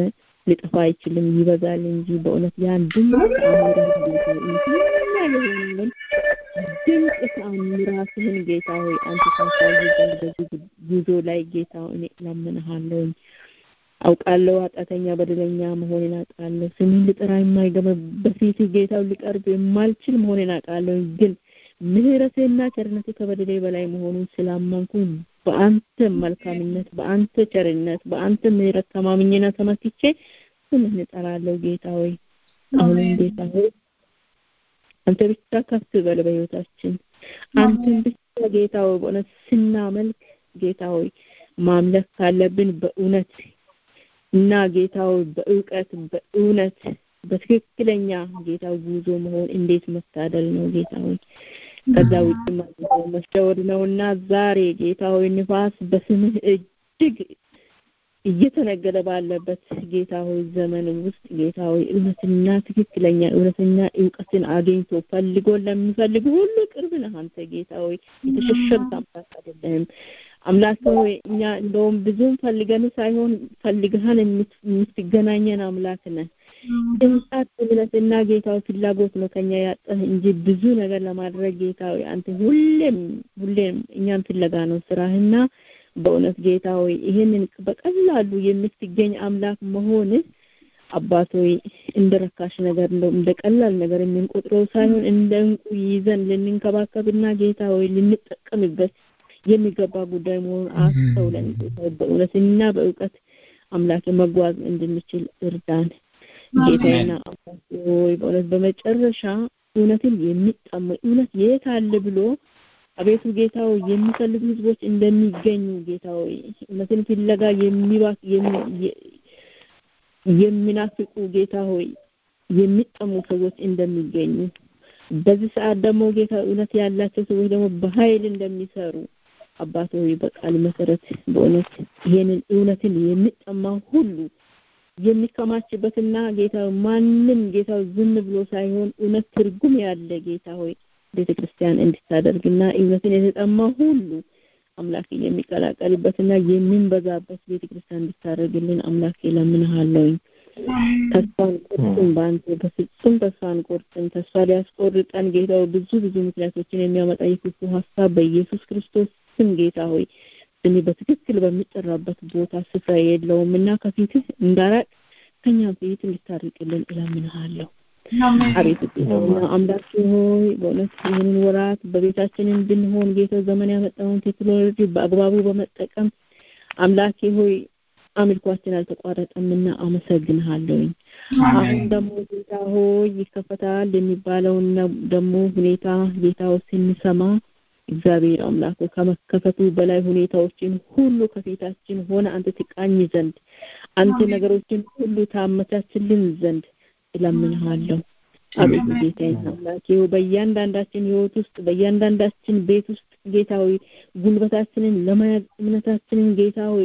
ሊጠፋ አይችልም ይበዛል እንጂ በእውነት ያን ድንቅ ተአምራት ጌታ የሆነውን ድንቅ ተአምራትህን ጌታ ሆይ አንተ ታሳይ ዘንድ በዚህ ጉዞ ላይ ጌታ እኔ እለምንሃለሁኝ። አውቃለሁ ኃጢአተኛ በደለኛ መሆኔን አውቃለሁ። ስምን ልጠራ የማይገባ በፊት ጌታው ሊቀርብ የማልችል መሆኔን አውቃለሁ። ግን ምህረትህና ቸርነትህ ከበደሌ በላይ መሆኑን ስላመንኩ በአንተ መልካምነት፣ በአንተ ቸርነት፣ በአንተ ምህረት ተማምኜና ተመክቼ ስምህን እጠራለሁ ጌታ ሆይ። አሁንም ጌታ ሆይ አንተ ብቻ ከፍ በል በህይወታችን። አንተን ብቻ ጌታ ሆይ በእውነት ስናመልክ ጌታ ሆይ ማምለክ ካለብን በእውነት እና ጌታ ሆይ በእውቀት በእውነት በትክክለኛ ጌታ ጉዞ መሆን እንዴት መታደል ነው ጌታ ሆይ። ከዛ ውጭ መሸወድ ነውና ዛሬ ጌታ ሆይ ንፋስ በስምህ እጅግ እየተነገደ ባለበት ጌታ ሆይ ዘመን ውስጥ ጌታ ሆይ እውነትና ትክክለኛ እውነተኛ እውቀትን አግኝቶ ፈልጎ ለሚፈልጉ ሁሉ ቅርብ ነህ አንተ ጌታ ሆይ የተሸሸግ አምላክ አይደለህም። አምላክ ሆይ እኛ እንደውም ብዙም ፈልገን ሳይሆን ፈልገህን የምትገናኘን አምላክ ነህ። ድምጻት እምነትና ጌታው ፍላጎት ነው ከኛ ያጠህ እንጂ ብዙ ነገር ለማድረግ ጌታ ሆይ አንተ ሁሌም ሁሌም እኛን ፍለጋ ነው ስራህና በእውነት ጌታ ሆይ ይህንን በቀላሉ የምትገኝ አምላክ መሆን አባት ሆይ እንደ ረካሽ ነገር እንደው እንደ ቀላል ነገር የምንቆጥረው ሳይሆን እንደ እንቁ ይዘን ልንንከባከብና ጌታ ሆይ ልንጠቀምበት የሚገባ ጉዳይ መሆኑን አስተውለን በእውነትና በእውቀት አምላክ መጓዝ እንድንችል እርዳን። ጌታና አምላክ ሆይ በእውነት በመጨረሻ እውነትን የሚጠሙ እውነት የት አለ ብሎ አቤቱ ጌታ ሆይ የሚፈልጉ ህዝቦች እንደሚገኙ ጌታ ሆይ እውነትን ፍለጋ የሚባክ የሚናፍቁ ጌታ ሆይ የሚጠሙ ሰዎች እንደሚገኙ በዚህ ሰዓት ደግሞ ጌታ እውነት ያላቸው ሰዎች ደግሞ በኃይል እንደሚሰሩ አባት ሆይ በቃል መሰረት በእውነት ይሄንን እውነትን የሚጠማ ሁሉ የሚከማችበትና ጌታ ማንም ጌታ ዝም ብሎ ሳይሆን እውነት ትርጉም ያለ ጌታ ሆይ ቤተ ክርስቲያን እንድታደርግና እውነትን የተጠማ ሁሉ አምላክ የሚቀላቀልበትና የሚንበዛበት ቤተ ክርስቲያን እንድታደርግልን አምላክ ለምንሃለሁኝ። ተስፋ አንቆርጥም፣ በአንተ በፍጹም ተስፋ አንቆርጥም። ተስፋ ሊያስቆርጠን ጌታው ብዙ ብዙ ምክንያቶችን የሚያመጣ የክፉ ሀሳብ በኢየሱስ ክርስቶስ ስም ጌታ ሆይ ስሜ በትክክል በሚጠራበት ቦታ ስፍራ የለውም እና ከፊትህ እንዳራቅ ከኛም ፊት እንድታርቅልን እለምንሃለሁ። አቤት ጌታና አምላክ ሆይ በእውነት ይህንን ወራት በቤታችንን ብንሆን ጌታ ዘመን ያመጣውን ቴክኖሎጂ በአግባቡ በመጠቀም አምላኬ ሆይ አምልኳችን አልተቋረጠምና አመሰግንሃለሁኝ። አሁን ደግሞ ጌታ ሆይ ይከፈታል የሚባለውን ደግሞ ሁኔታ ጌታው ስንሰማ እግዚአብሔር አምላክ ከመከፈቱ በላይ ሁኔታዎችን ሁሉ ከፊታችን ሆነ አንተ ትቃኝ ዘንድ አንተ ነገሮችን ሁሉ ታመቻችልን ዘንድ እለምንሃለሁ። አቤቱ ጌታዬና አምላኬ በእያንዳንዳችን ህይወት ውስጥ በእያንዳንዳችን ቤት ውስጥ ጌታ ሆይ ጉልበታችንን ለመያዝ እምነታችንን ጌታ ሆይ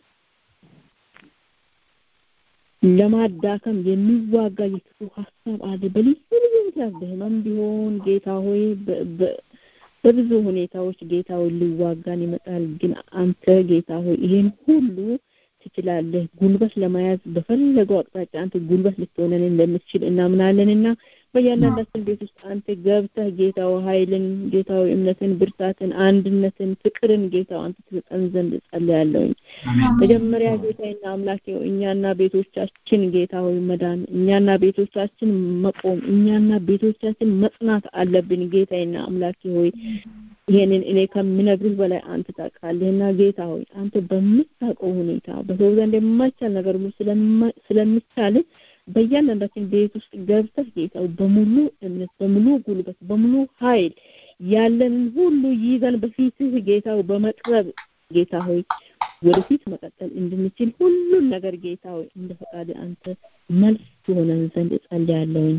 ለማዳከም የሚዋጋ የክፉ ሀሳብ አለ። በልዩ ልዩ ምክንያት በህመም ቢሆን ጌታ ሆይ በብዙ ሁኔታዎች ጌታ ሆይ ሊዋጋን ይመጣል። ግን አንተ ጌታ ሆይ ይሄን ሁሉ ትችላለህ። ጉልበት ለመያዝ በፈለገው አቅጣጫ አንተ ጉልበት ልትሆነን እንደምትችል እናምናለንና በእያንዳንዳችን ቤት ውስጥ አንተ ገብተህ ጌታው ኃይልን፣ ጌታው እምነትን፣ ብርታትን፣ አንድነትን፣ ፍቅርን ጌታው አንተ ትሰጠን ዘንድ ጸልያለሁኝ። መጀመሪያ ጌታዬና አምላኬ እኛና ቤቶቻችን ጌታ ሆይ መዳን፣ እኛና ቤቶቻችን መቆም፣ እኛና ቤቶቻችን መጽናት አለብን። ጌታዬና አምላኬ ሆይ ይሄንን እኔ ከምነግርህ በላይ አንተ ታውቃለህና ጌታ ሆይ አንተ በምታውቀው ሁኔታ በሰው ዘንድ የማይቻል ነገር ሁሉ ስለሚቻል በእያንዳንዳችን ቤት ውስጥ ገብተህ ጌታ በሙሉ እምነት፣ በሙሉ ጉልበት፣ በሙሉ ኃይል ያለንን ሁሉ ይዘን በፊትህ ጌታው በመቅረብ ጌታ ሆይ ወደፊት መቀጠል እንድንችል ሁሉን ነገር ጌታ ሆይ እንደ ፈቃድ አንተ መልስ የሆነን ዘንድ እጸልያለሁኝ።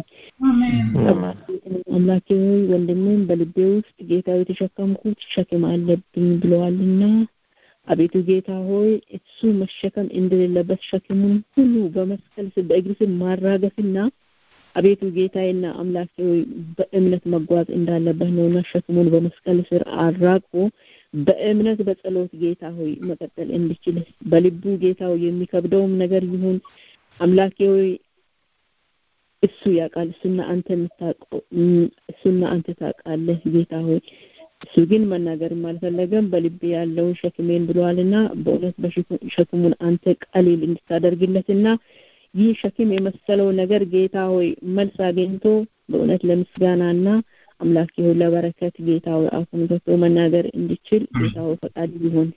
አምላኬ ሆይ ወንድምን በልቤ ውስጥ ጌታ የተሸከምኩት ሸክም አለብኝ ብለዋልና አቤቱ ጌታ ሆይ እሱ መሸከም እንደሌለበት ሸክሙን ሁሉ በመስቀል ስር በእግር ስር ማራገፍና አቤቱ ጌታዬና አምላኬ ሆይ በእምነት መጓዝ እንዳለበት ነውና ሸክሙን በመስቀል ስር አራግፎ በእምነት በጸሎት ጌታ ሆይ መቀጠል እንዲችል በልቡ ጌታ ሆይ የሚከብደውም ነገር ይሁን አምላኬ ሆይ እሱ ያውቃል እሱና አንተ የምታውቀው እሱና አንተ ታውቃለህ ጌታ ሆይ እሱ ግን መናገርም አልፈለገም በልቤ ያለውን ሸክሜን ብለዋልና በእውነት በሸክሙን አንተ ቀሊል እንድታደርግለትና ይህ ሸክም የመሰለው ነገር ጌታ ሆይ መልስ አግኝቶ በእውነት ለምስጋናና አምላኬ ሆይ ለበረከት ጌታ ሆይ አፉን ከፍቶ መናገር እንዲችል ጌታ ሆይ ፈቃድ ይሁን።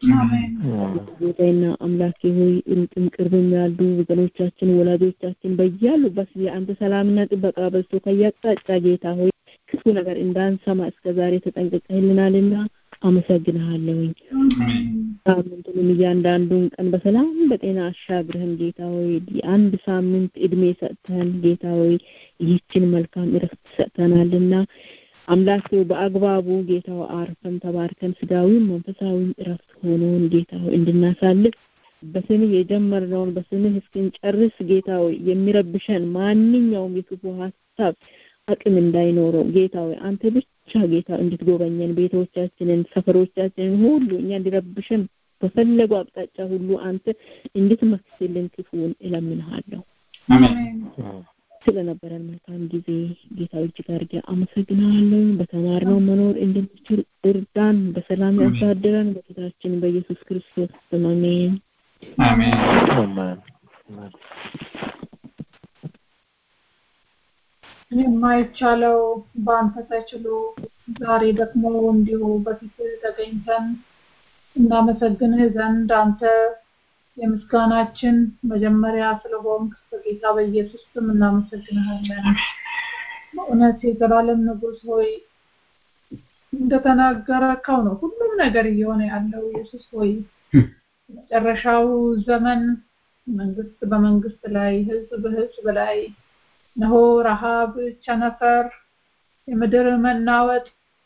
ጌታዬና አምላኬ ሆይ ሩቅም ቅርብም ያሉ ወገኖቻችን ወላጆቻችን በያሉበት የአንተ ሰላምና ጥበቃ በዝቶ ከያቅጣጫ ጌታ ሆይ ክፉ ነገር እንዳንሰማ እስከ ዛሬ ተጠንቅቀህልናልና አመሰግንሃለሁኝ። ሳምንቱንም እያንዳንዱን ቀን በሰላም በጤና አሻግረህን ጌታ ሆይ የአንድ ሳምንት እድሜ ሰጥተህን ጌታ ሆይ ይህችን መልካም እረፍት ሰጥተናልና አምላክ በአግባቡ ጌታው አርፈን ተባርከን ስጋዊም መንፈሳዊም እረፍት ሆኖን ጌታ ሆይ እንድናሳልፍ በስምህ የጀመርነውን በስምህ እስክንጨርስ ጌታ ሆይ የሚረብሸን ማንኛውም የክፉ ሀሳብ አቅም እንዳይኖረው ጌታ ሆይ አንተ ብቻ ጌታ እንድትጎበኘን ቤቶቻችንን፣ ሰፈሮቻችንን ሁሉ እኛ እንዲረብሸን በፈለገው አቅጣጫ ሁሉ አንተ እንድትመክስልን ክፉን እለምንሃለሁ። ስለነበረን መልካም ጊዜ ጌታ እጅግ አድርጌ አመሰግናለሁ። በተማርነው መኖር እንድንችል እርዳን። በሰላም ያሳድረን። በጌታችን በኢየሱስ ክርስቶስ ስም አሜን።
አሜን።
የማይቻለው በአንተ ተችሎ ዛሬ ደግሞ እንዲሁ በፊት ተገኝተን እናመሰግንህ ዘንድ አንተ የምስጋናችን መጀመሪያ ስለሆንክ በጌታ በኢየሱስ ስም እናመሰግንሃለን። በእውነት የዘላለም ንጉሥ ሆይ እንደተናገረከው ነው ሁሉም ነገር እየሆነ ያለው ኢየሱስ ሆይ መጨረሻው ዘመን መንግስት በመንግስት ላይ ህዝብ በህዝብ ላይ ነሆ ረሃብ፣ ቸነፈር፣ የምድር መናወጥ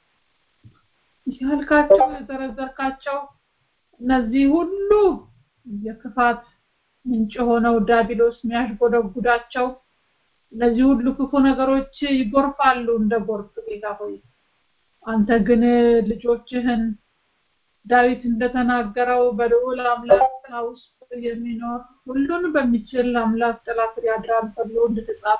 ያልካቸው የዘረዘርካቸው እነዚህ ሁሉ የክፋት ምንጭ ሆነው ዳቢሎስ የሚያሽጎደጉዳቸው እነዚህ ሁሉ ክፉ ነገሮች ይጎርፋሉ እንደ ጎርፍ ጌታ ሆይ አንተ ግን ልጆችህን ዳዊት እንደተናገረው በልዑል አምላክ ጥላ ውስጥ የሚኖር ሁሉን በሚችል አምላክ ጥላ ስር ያድራል ተብሎ እንደተጻፈ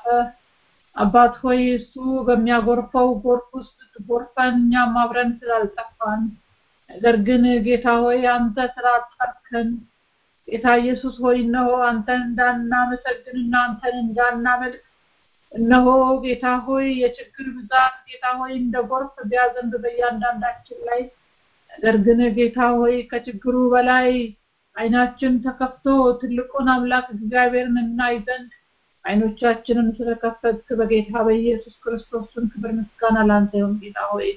አባት ሆይ እሱ በሚያጎርፈው ጎርፍ ውስጥ ትጎርፈን እኛም አብረን ስላልጠፋን ነገር ግን ጌታ ሆይ አንተ ስላጠርከን ጌታ ኢየሱስ ሆይ እነሆ አንተን እንዳናመሰግንና አንተን እንዳናመልክ እነሆ ጌታ ሆይ የችግር ብዛት ጌታ ሆይ እንደ ጎርፍ ቢያዘንብ በእያንዳንዳችን ላይ ነገር ግን ጌታ ሆይ ከችግሩ በላይ አይናችን ተከፍቶ ትልቁን አምላክ እግዚአብሔርን እናይ ዘንድ አይኖቻችንን ስለከፈትክ በጌታ በኢየሱስ ክርስቶስ ስም ክብር ምስጋና ላንተ ይሁን ጌታ ሆይ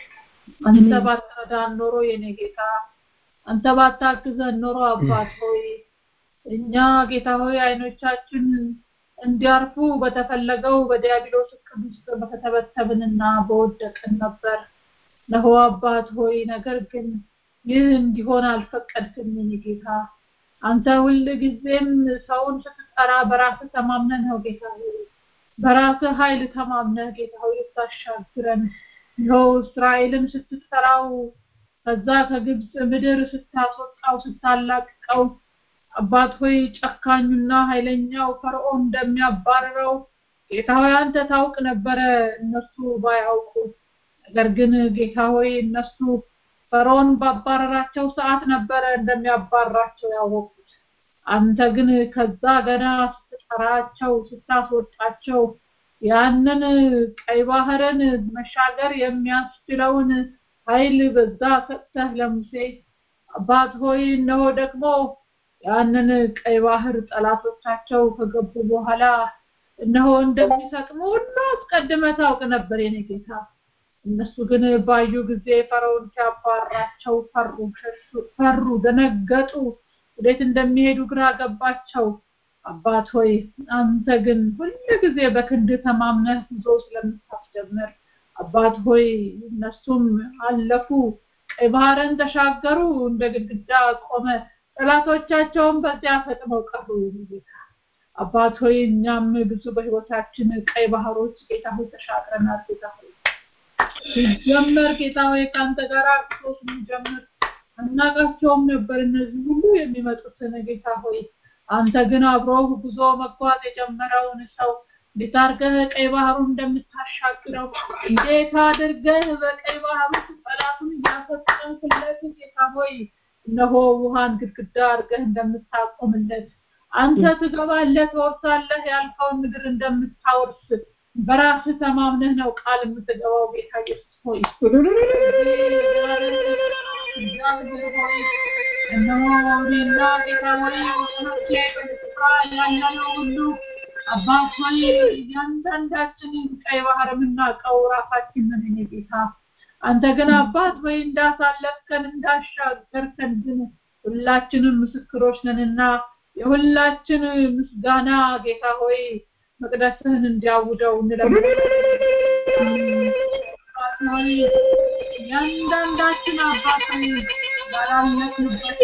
አንተ ባትረዳን ኖሮ የኔ ጌታ አንተ ባታግዘን ኖሮ አባት ሆይ እኛ ጌታ ሆይ አይኖቻችን እንዲያርፉ በተፈለገው በዲያብሎስ እቅድ ውስጥ በተተበተብንና በወደቅን ነበር ነሆ አባት ሆይ ነገር ግን ይህ እንዲሆን አልፈቀድክም የኔ ጌታ አንተ ሁል ጊዜም ሰውን ስትጠራ በራስህ ተማምነህ ነው ጌታ ሆይ በራስህ ኃይል ተማምነህ ጌታ ሆይ ልታሻግረን ይኸው እስራኤልን ስትጠራው ከዛ ከግብፅ ምድር ስታስወጣው ስታላቅቀው አባት ሆይ ጨካኙና ኃይለኛው ፈርዖን እንደሚያባርረው ጌታ ሆይ አንተ ታውቅ ነበረ እነሱ ባያውቁ ነገር ግን ጌታ ሆይ እነሱ ፈርዖን ባባረራቸው ሰዓት ነበረ እንደሚያባራቸው ያወቁት አንተ ግን ከዛ ገና ስትጠራቸው ስታስወጣቸው ያንን ቀይ ባህርን መሻገር የሚያስችለውን ኃይል በዛ ሰጥተህ ለሙሴ አባት ሆይ እነሆ ደግሞ ያንን ቀይ ባህር ጠላቶቻቸው ከገቡ በኋላ እነሆ እንደሚሰጥሙ ሁሉ አስቀድመ ታውቅ ነበር የኔ ጌታ እነሱ ግን ባዩ ጊዜ ፈርዖን ሲያባራቸው ፈሩ ሸሹ ፈሩ ደነገጡ ወዴት እንደሚሄዱ ግራ ገባቸው አባት ሆይ አንተ ግን ሁል ጊዜ በክንድ ተማምነህ ጉዞ ስለምታስጀምር አባት ሆይ እነሱም አለፉ ቀይ ባህርን ተሻገሩ እንደ ግድግዳ ቆመ ጠላቶቻቸውን በዚያ ፈጥመው ቀሩ ጌታ አባት ሆይ እኛም ብዙ በህይወታችን ቀይ ባህሮች ጌታ ሆይ ተሻግረናል ጌታ ሆይ ሲጀመር ጌታ ሆይ ከአንተ ጋር አርሶ ስንጀምር አናቃቸውም ነበር እነዚህ ሁሉ የሚመጡትን ጌታ ሆይ አንተ ግን አብሮ ጉዞ መጓዝ የጀመረውን ሰው እንዴት አድርገህ ቀይ ባህሩን እንደምታሻግረው እንዴት አድርገህ በቀይ ባህር ውስጥ ጠላቱን እያፈጠንክለት ጌታ ሆይ እነሆ ውሃን ግድግዳ አድርገህ እንደምታቆምለት አንተ ትገባለህ ትወርሳለህ ያልከውን ምድር እንደምታወርስ በራስህ ተማምነህ ነው ቃል የምትገባው ጌታ ኢየሱስ ሆይ እግዚአብሔር ሆይ እነሆ እኔና ጌታ ሆይ ወገኖቼ በስፍራ ያለነው ሁሉ አባት ሆይ እያንዳንዳችንን ቀይ ባህር የምናውቀው ራሳችን ነን የኔ ጌታ አንተ ግን አባት ሆይ እንዳሳለፍከን እንዳሻገርከን ግን ሁላችንም ምስክሮች ነንና የሁላችን ምስጋና ጌታ ሆይ መቅደስህን እንዲያውደው እንለምናለን እያንዳንዳችን አባት ሆይ ያላለፍንበት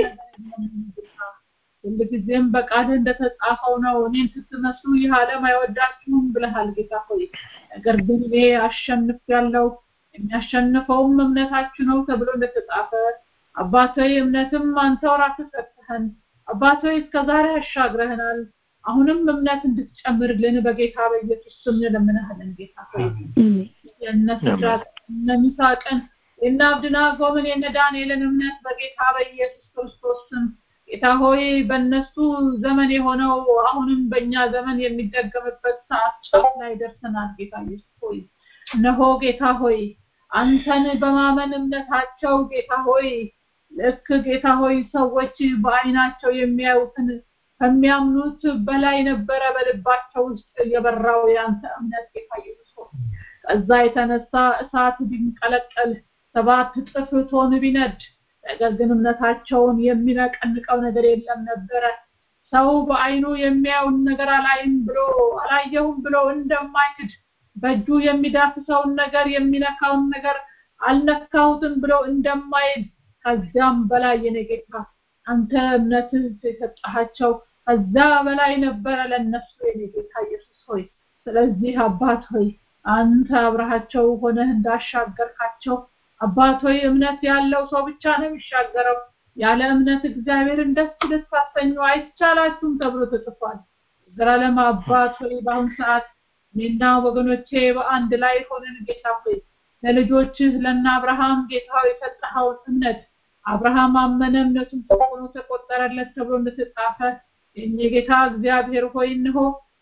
ሁልጊዜም በቃልህ እንደተጻፈው ነው እኔን ስትመስሉ ይህ ዓለም አይወዳችሁም ብለሃል ጌታ ሆይ ነገር ግን እኔ አሸንፍ ያለው የሚያሸንፈውም እምነታችሁ ነው ተብሎ እንደተጻፈ አባታዊ እምነትም አንተው ራስህ ሰጥተህን አባታዊ እስከዛሬ አሻግረህናል አሁንም እምነት እንድትጨምርልን በጌታ በኢየሱስ ስም እንለምንሃለን ጌታ ሆይ የእነ ሲድራቅ እነ ሚሳቅን የእነ አብድናጎምን የእነ ዳንኤልን እምነት በጌታ በኢየሱስ ክርስቶስ ስም ጌታ ሆይ በእነሱ ዘመን የሆነው አሁንም በእኛ ዘመን የሚደገምበት ሰዓት ጫፍ ላይ ደርሰናል ጌታ ኢየሱስ ሆይ እነሆ ጌታ ሆይ አንተን በማመን እምነታቸው ጌታ ሆይ ልክ ጌታ ሆይ ሰዎች በአይናቸው የሚያዩትን ከሚያምኑት በላይ ነበረ በልባቸው ውስጥ የበራው ያንተ እምነት ጌታ ኢየሱስ ሆይ ከዛ የተነሳ እሳት ቢንቀለቀል ሰባት እጥፍ ቶን ቢነድ ነገር ግን እምነታቸውን የሚነቀንቀው ነገር የለም ነበረ ሰው በአይኑ የሚያዩን ነገር አላይም ብሎ አላየሁም ብሎ እንደማይክድ በእጁ የሚዳስሰውን ነገር የሚነካውን ነገር አልነካሁትም ብሎ እንደማይል ከዚያም በላይ የኔ ጌታ አንተ እምነትህ የሰጠሃቸው ከዛ በላይ ነበረ ለነሱ የኔ ጌታ ኢየሱስ ሆይ ስለዚህ አባት ሆይ አንተ አብረሃቸው ሆነህ እንዳሻገርካቸው አባት ሆይ እምነት ያለው ሰው ብቻ ነው የሚሻገረው ያለ እምነት እግዚአብሔርን ደስ ልታሰኙ አይቻላችሁም ተብሎ ተጽፏል ዘላለም አባት ሆይ በአሁን ሰዓት እኔና ወገኖቼ በአንድ ላይ ሆነን ጌታ ሆይ ለልጆችህ ለእነ አብርሃም ጌታ የሰጠኸውን እምነት አብርሃም አመነ እምነቱን ሆኖ ተቆጠረለት ተብሎ እንደተጻፈ የጌታ እግዚአብሔር ሆይ እንሆ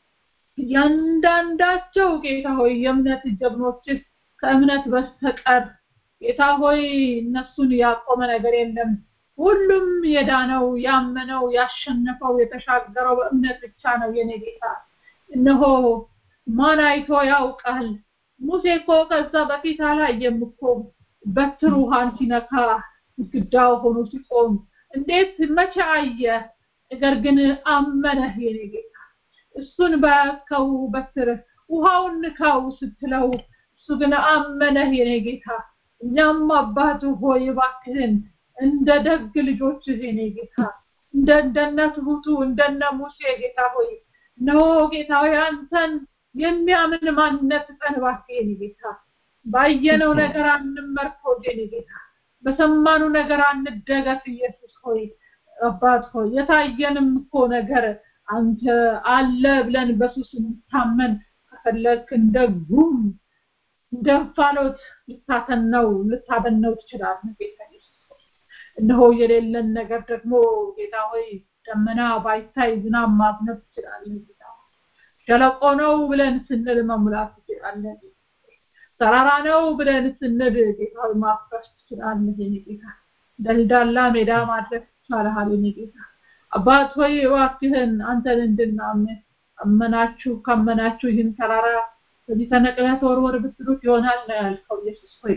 እያንዳንዳቸው ጌታ ሆይ የእምነት ጀግኖችህ ከእምነት በስተቀር ጌታ ሆይ እነሱን ያቆመ ነገር የለም ሁሉም የዳነው ያመነው ያሸነፈው የተሻገረው በእምነት ብቻ ነው የኔ ጌታ እነሆ ማን አይቶ ያውቃል ሙሴ እኮ ከዛ በፊት አላየም እኮ በትር ውሃን ሲነካ ግድግዳው ሆኖ ሲቆም እንዴት መቼ አየ ነገር ግን አመነህ የኔ ጌታ እሱን በያዝከው በትር ውሃውን ንካው ስትለው እሱ ግን አመነህ የኔ ጌታ እኛም አባት ሆይ እባክህን እንደ ደግ ልጆችህ የኔ ጌታ እንደ እንደነ ትሁቱ እንደነ ሙሴ ጌታ ሆይ ነው ጌታ ሆይ አንተን የሚያምን ማንነት ስጠን እባክህ የኔ ጌታ ባየነው ነገር አንመርኮዝ የኔ ጌታ በሰማኑ ነገር አንደገፍ ኢየሱስ ሆይ አባት ሆይ የታየንም እኮ ነገር አንተ አለ ብለን በሱስ እንታመን ከፈለክ እንደ ጉም እንደ እንፋሎት ልታተነው ልታበነው ትችላለህ ጌታ ኢየሱስ እነሆ የሌለን ነገር ደግሞ ጌታ ሆይ ደመና ባይታይ ዝናብ ማዝነብ ትችላለህ ጌታ ሸለቆ ነው ብለን ስንል መሙላት ትችላለህ ተራራ ነው ብለን ስንል ጌታ ሆይ ማፍረስ ትችላለህ የኔ ጌታ ደልዳላ ሜዳ ማድረግ ይቻልሃል የኔ ጌታ አባት ሆይ እባክህን አንተን እንድናምን አመናችሁ ካመናችሁ ይህን ተራራ በዚህ ተነቅለህ ተወርወር ብትሉት ይሆናል ነው ያልከው ኢየሱስ ሆይ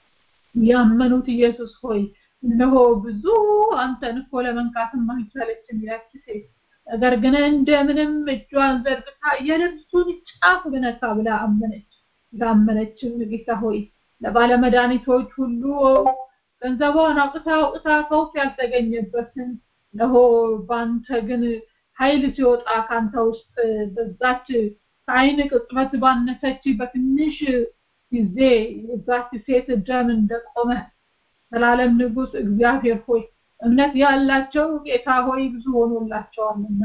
ያመኑት ኢየሱስ ሆይ እነሆ ብዙ አንተን እኮ ለመንካትም አልቻለችም ያቺ ሴት ነገር ግን እንደምንም እጇን ዘርግታ የልብሱን ጫፍ ብነካ ብላ አመነች ላመነችም ጌታ ሆይ ለባለመድኃኒቶች ሁሉ ገንዘቧን አውጥታ አውጥታ ከውስጥ ያልተገኘበትን እነሆ በአንተ ግን ኃይል ሲወጣ ከአንተ ውስጥ በዛች ከአይን ቅጽበት ባነሰች በትንሽ ጊዜ የዛች ሴት ደም እንደቆመ ዘላለም ንጉስ እግዚአብሔር ሆይ እምነት ያላቸው ጌታ ሆይ ብዙ ሆኖላቸዋልና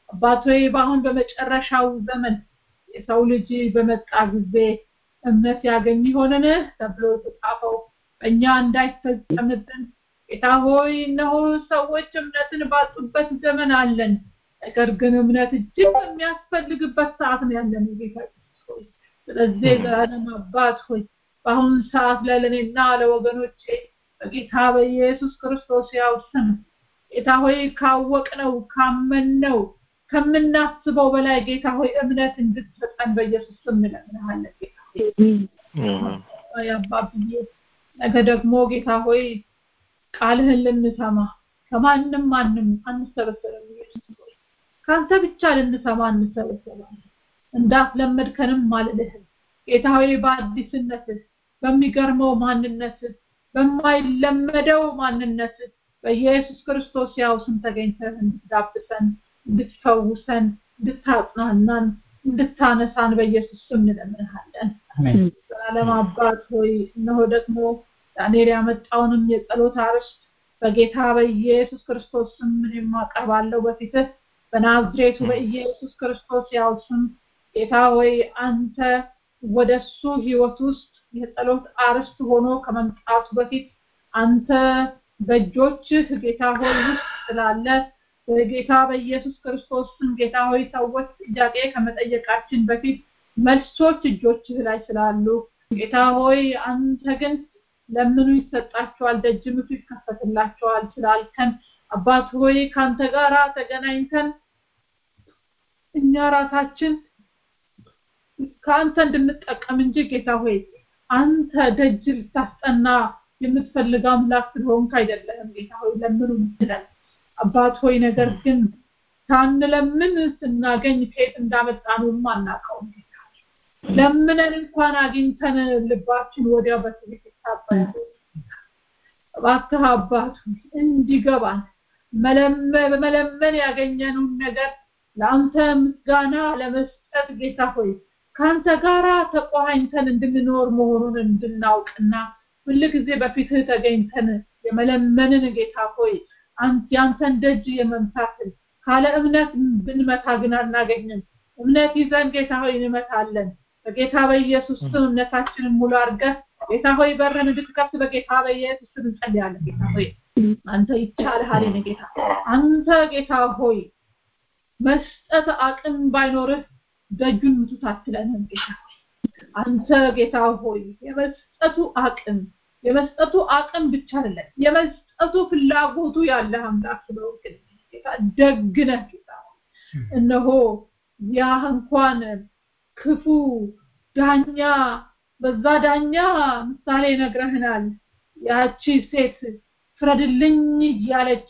አባት ሆይ በአሁን በመጨረሻው ዘመን የሰው ልጅ በመጣ ጊዜ እምነት ያገኝ ይሆንን ተብሎ የተጻፈው በእኛ እንዳይፈጸምብን ጌታ ሆይ እነሆ ሰዎች እምነትን ባጡበት ዘመን አለን ነገር ግን እምነት እጅግ የሚያስፈልግበት ሰዓት ነው ያለን ጌታ ሆይ ስለዚህ ዘላለም አባት ሆይ በአሁኑ ሰዓት ላይ ለእኔና ለወገኖቼ በጌታ በኢየሱስ ክርስቶስ ያው ስም ጌታ ሆይ ካወቅነው ካመንነው ከምናስበው በላይ ጌታ ሆይ እምነት እንድትሰጠን በኢየሱስ ስም እንለምንሃለን ጌታ ሆይ አባብዬ ነገ ደግሞ ጌታ ሆይ ቃልህን ልንሰማ ከማንም ማንም አንሰበሰብም ኢየሱስ ሆይ ከአንተ ብቻ ልንሰማ እንሰበሰባለን እንዳስለመድከንም አልልህም ጌታ ሆይ በአዲስነትህ በሚገርመው ማንነትህ በማይለመደው ማንነትህ በኢየሱስ ክርስቶስ ያው ስም ተገኝተህ እንድትዳብሰን እንድትፈውሰን እንድታጽናናን እንድታነሳን በኢየሱስ ስም እንለምንሃለን ዘላለም አባት ሆይ እነሆ ደግሞ ዳንኤል ያመጣውንም የጸሎት አርዕስት በጌታ በኢየሱስ ክርስቶስ ስም እኔም አቀርባለሁ በፊትህ በናዝሬቱ በኢየሱስ ክርስቶስ ያው ስም ጌታ ሆይ አንተ ወደሱ ህይወት ውስጥ የጸሎት አርዕስት ሆኖ ከመምጣቱ በፊት አንተ በእጆችህ ጌታ ሆይ ውስጥ ስላለ በጌታ በኢየሱስ ክርስቶስ ስም ጌታ ሆይ ሰዎች ጥያቄ ከመጠየቃችን በፊት መልሶች እጆችህ ላይ ስላሉ ጌታ ሆይ አንተ ግን ለምኑ ይሰጣቸዋል ደጅ ምቱ ይከፈትላቸዋል ስላልከን አባት ሆይ ከአንተ ጋር ተገናኝተን እኛ ራሳችን ከአንተ እንድንጠቀም እንጂ ጌታ ሆይ አንተ ደጅ ልታስጠና የምትፈልግ አምላክ ስለሆንክ አይደለህም ጌታ ሆይ ለምኑ ምትለን አባት ሆይ ነገር ግን ሳንለምን ስናገኝ ከየት እንዳመጣነውም አናውቀውም ለምነን እንኳን አግኝተን ልባችን ወዲያው በትዕቢት ይታበያል እባክህ አባት እንዲገባን በመለመን ያገኘነውን ነገር ለአንተ ምስጋና ለመስጠት ጌታ ሆይ ከአንተ ጋር ተቆሃኝተን እንድንኖር መሆኑን እንድናውቅና ሁል ጊዜ በፊትህ ተገኝተን የመለመንን ጌታ ሆይ ያንተን ደጅ የመምታትን ካለ እምነት ብንመታ ግን አናገኝም እምነት ይዘን ጌታ ሆይ እንመታለን በጌታ በኢየሱስ ስም እምነታችንን ሙሉ አድርገህ ጌታ ሆይ በርን እንድትከፍት በጌታ በኢየሱስ ስም እንጸልያለን ጌታ ሆይ አንተ ይቻልሃል የኔ ጌታ አንተ ጌታ ሆይ መስጠት አቅም ባይኖርህ ደጁን ምቱት አትለንም ጌታ አንተ ጌታ ሆይ የመስጠቱ አቅም የመስጠቱ አቅም ብቻ አይደለም የመስጠቱ ፍላጎቱ ያለ አምላክ ስለሆንክ ጌታ ደግነህ ጌታ እነሆ ያ እንኳን ክፉ ዳኛ በዛ ዳኛ ምሳሌ ነግረህናል ያቺ ሴት ፍረድልኝ እያለች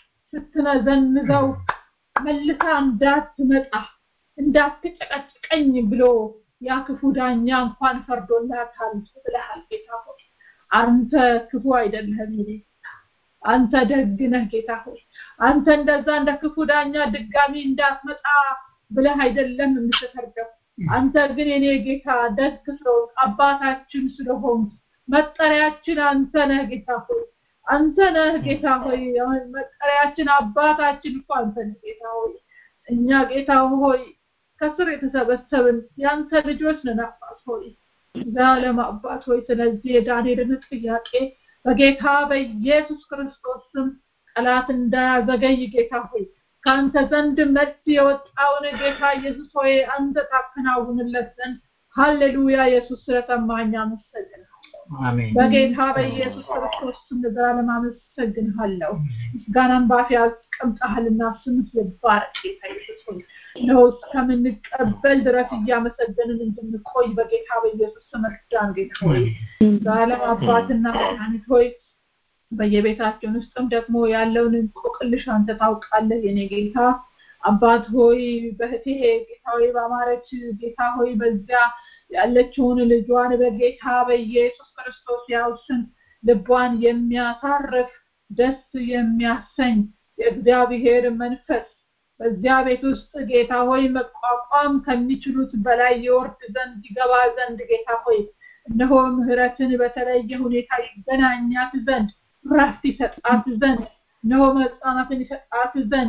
ስትነዘንዘው መልሳ እንዳትመጣ እንዳትጨቀጭቀኝ ብሎ ያ ክፉ ዳኛ እንኳን ፈርዶላታል ብለሃል ጌታ ሆይ አንተ ክፉ አይደለህም ይኔ አንተ ደግ ነህ ጌታ ሆይ አንተ እንደዛ እንደ ክፉ ዳኛ ድጋሚ እንዳትመጣ ብለህ አይደለም የምትፈርደው አንተ ግን የኔ ጌታ ደግ ስለሆንክ አባታችን ስለሆንክ መጠሪያችን አንተ ነህ ጌታ ሆይ አንተ ነህ ጌታ ሆይ መጠሪያችን አባታችን እኮ አንተ ነህ ጌታ ሆይ እኛ ጌታ ሆይ ከስር የተሰበሰብን ያንተ ልጆች ነን አባት ሆይ ዘላለም አባት ሆይ ስለዚህ የዳንኤልን ጥያቄ በጌታ በኢየሱስ ክርስቶስ ስም ጠላት እንዳያዘገይ ጌታ ሆይ ከአንተ ዘንድ መልስ የወጣውን ጌታ ኢየሱስ ሆይ አንተ ታከናውንለት ዘንድ ሃሌሉያ ኢየሱስ ስለሰማኝ አመሰግናለሁ በጌታ በኢየሱስ ክርስቶስ ስም ለዘላለም አመሰግንሃለሁ ምስጋናን ባፌ አስቀምጠሃልና ስምህ ይባረክ ጌታ ኢየሱስ ሆይ ነው እስከምንቀበል ድረስ እያመሰገንን እንድንቆይ በጌታ በኢየሱስ ስም እርዳን ጌታ ሆይ ዘላለም አባትና መድኃኒት ሆይ በየቤታችን ውስጥም ደግሞ ያለውን እንቆቅልሽ አንተ ታውቃለህ የኔ ጌታ አባት ሆይ በህቴ ጌታ ሆይ በአማረች ጌታ ሆይ በዚያ ያለችውን ልጇን በጌታ በኢየሱስ ክርስቶስ ያው ስም ልቧን የሚያሳርፍ ደስ የሚያሰኝ የእግዚአብሔር መንፈስ በዚያ ቤት ውስጥ ጌታ ሆይ መቋቋም ከሚችሉት በላይ የወርድ ዘንድ ይገባ ዘንድ ጌታ ሆይ እነሆ ምህረትን በተለየ ሁኔታ ይገናኛት ዘንድ ረፍት ይሰጣት ዘንድ እነሆ መጽናናትን ይሰጣት ዘንድ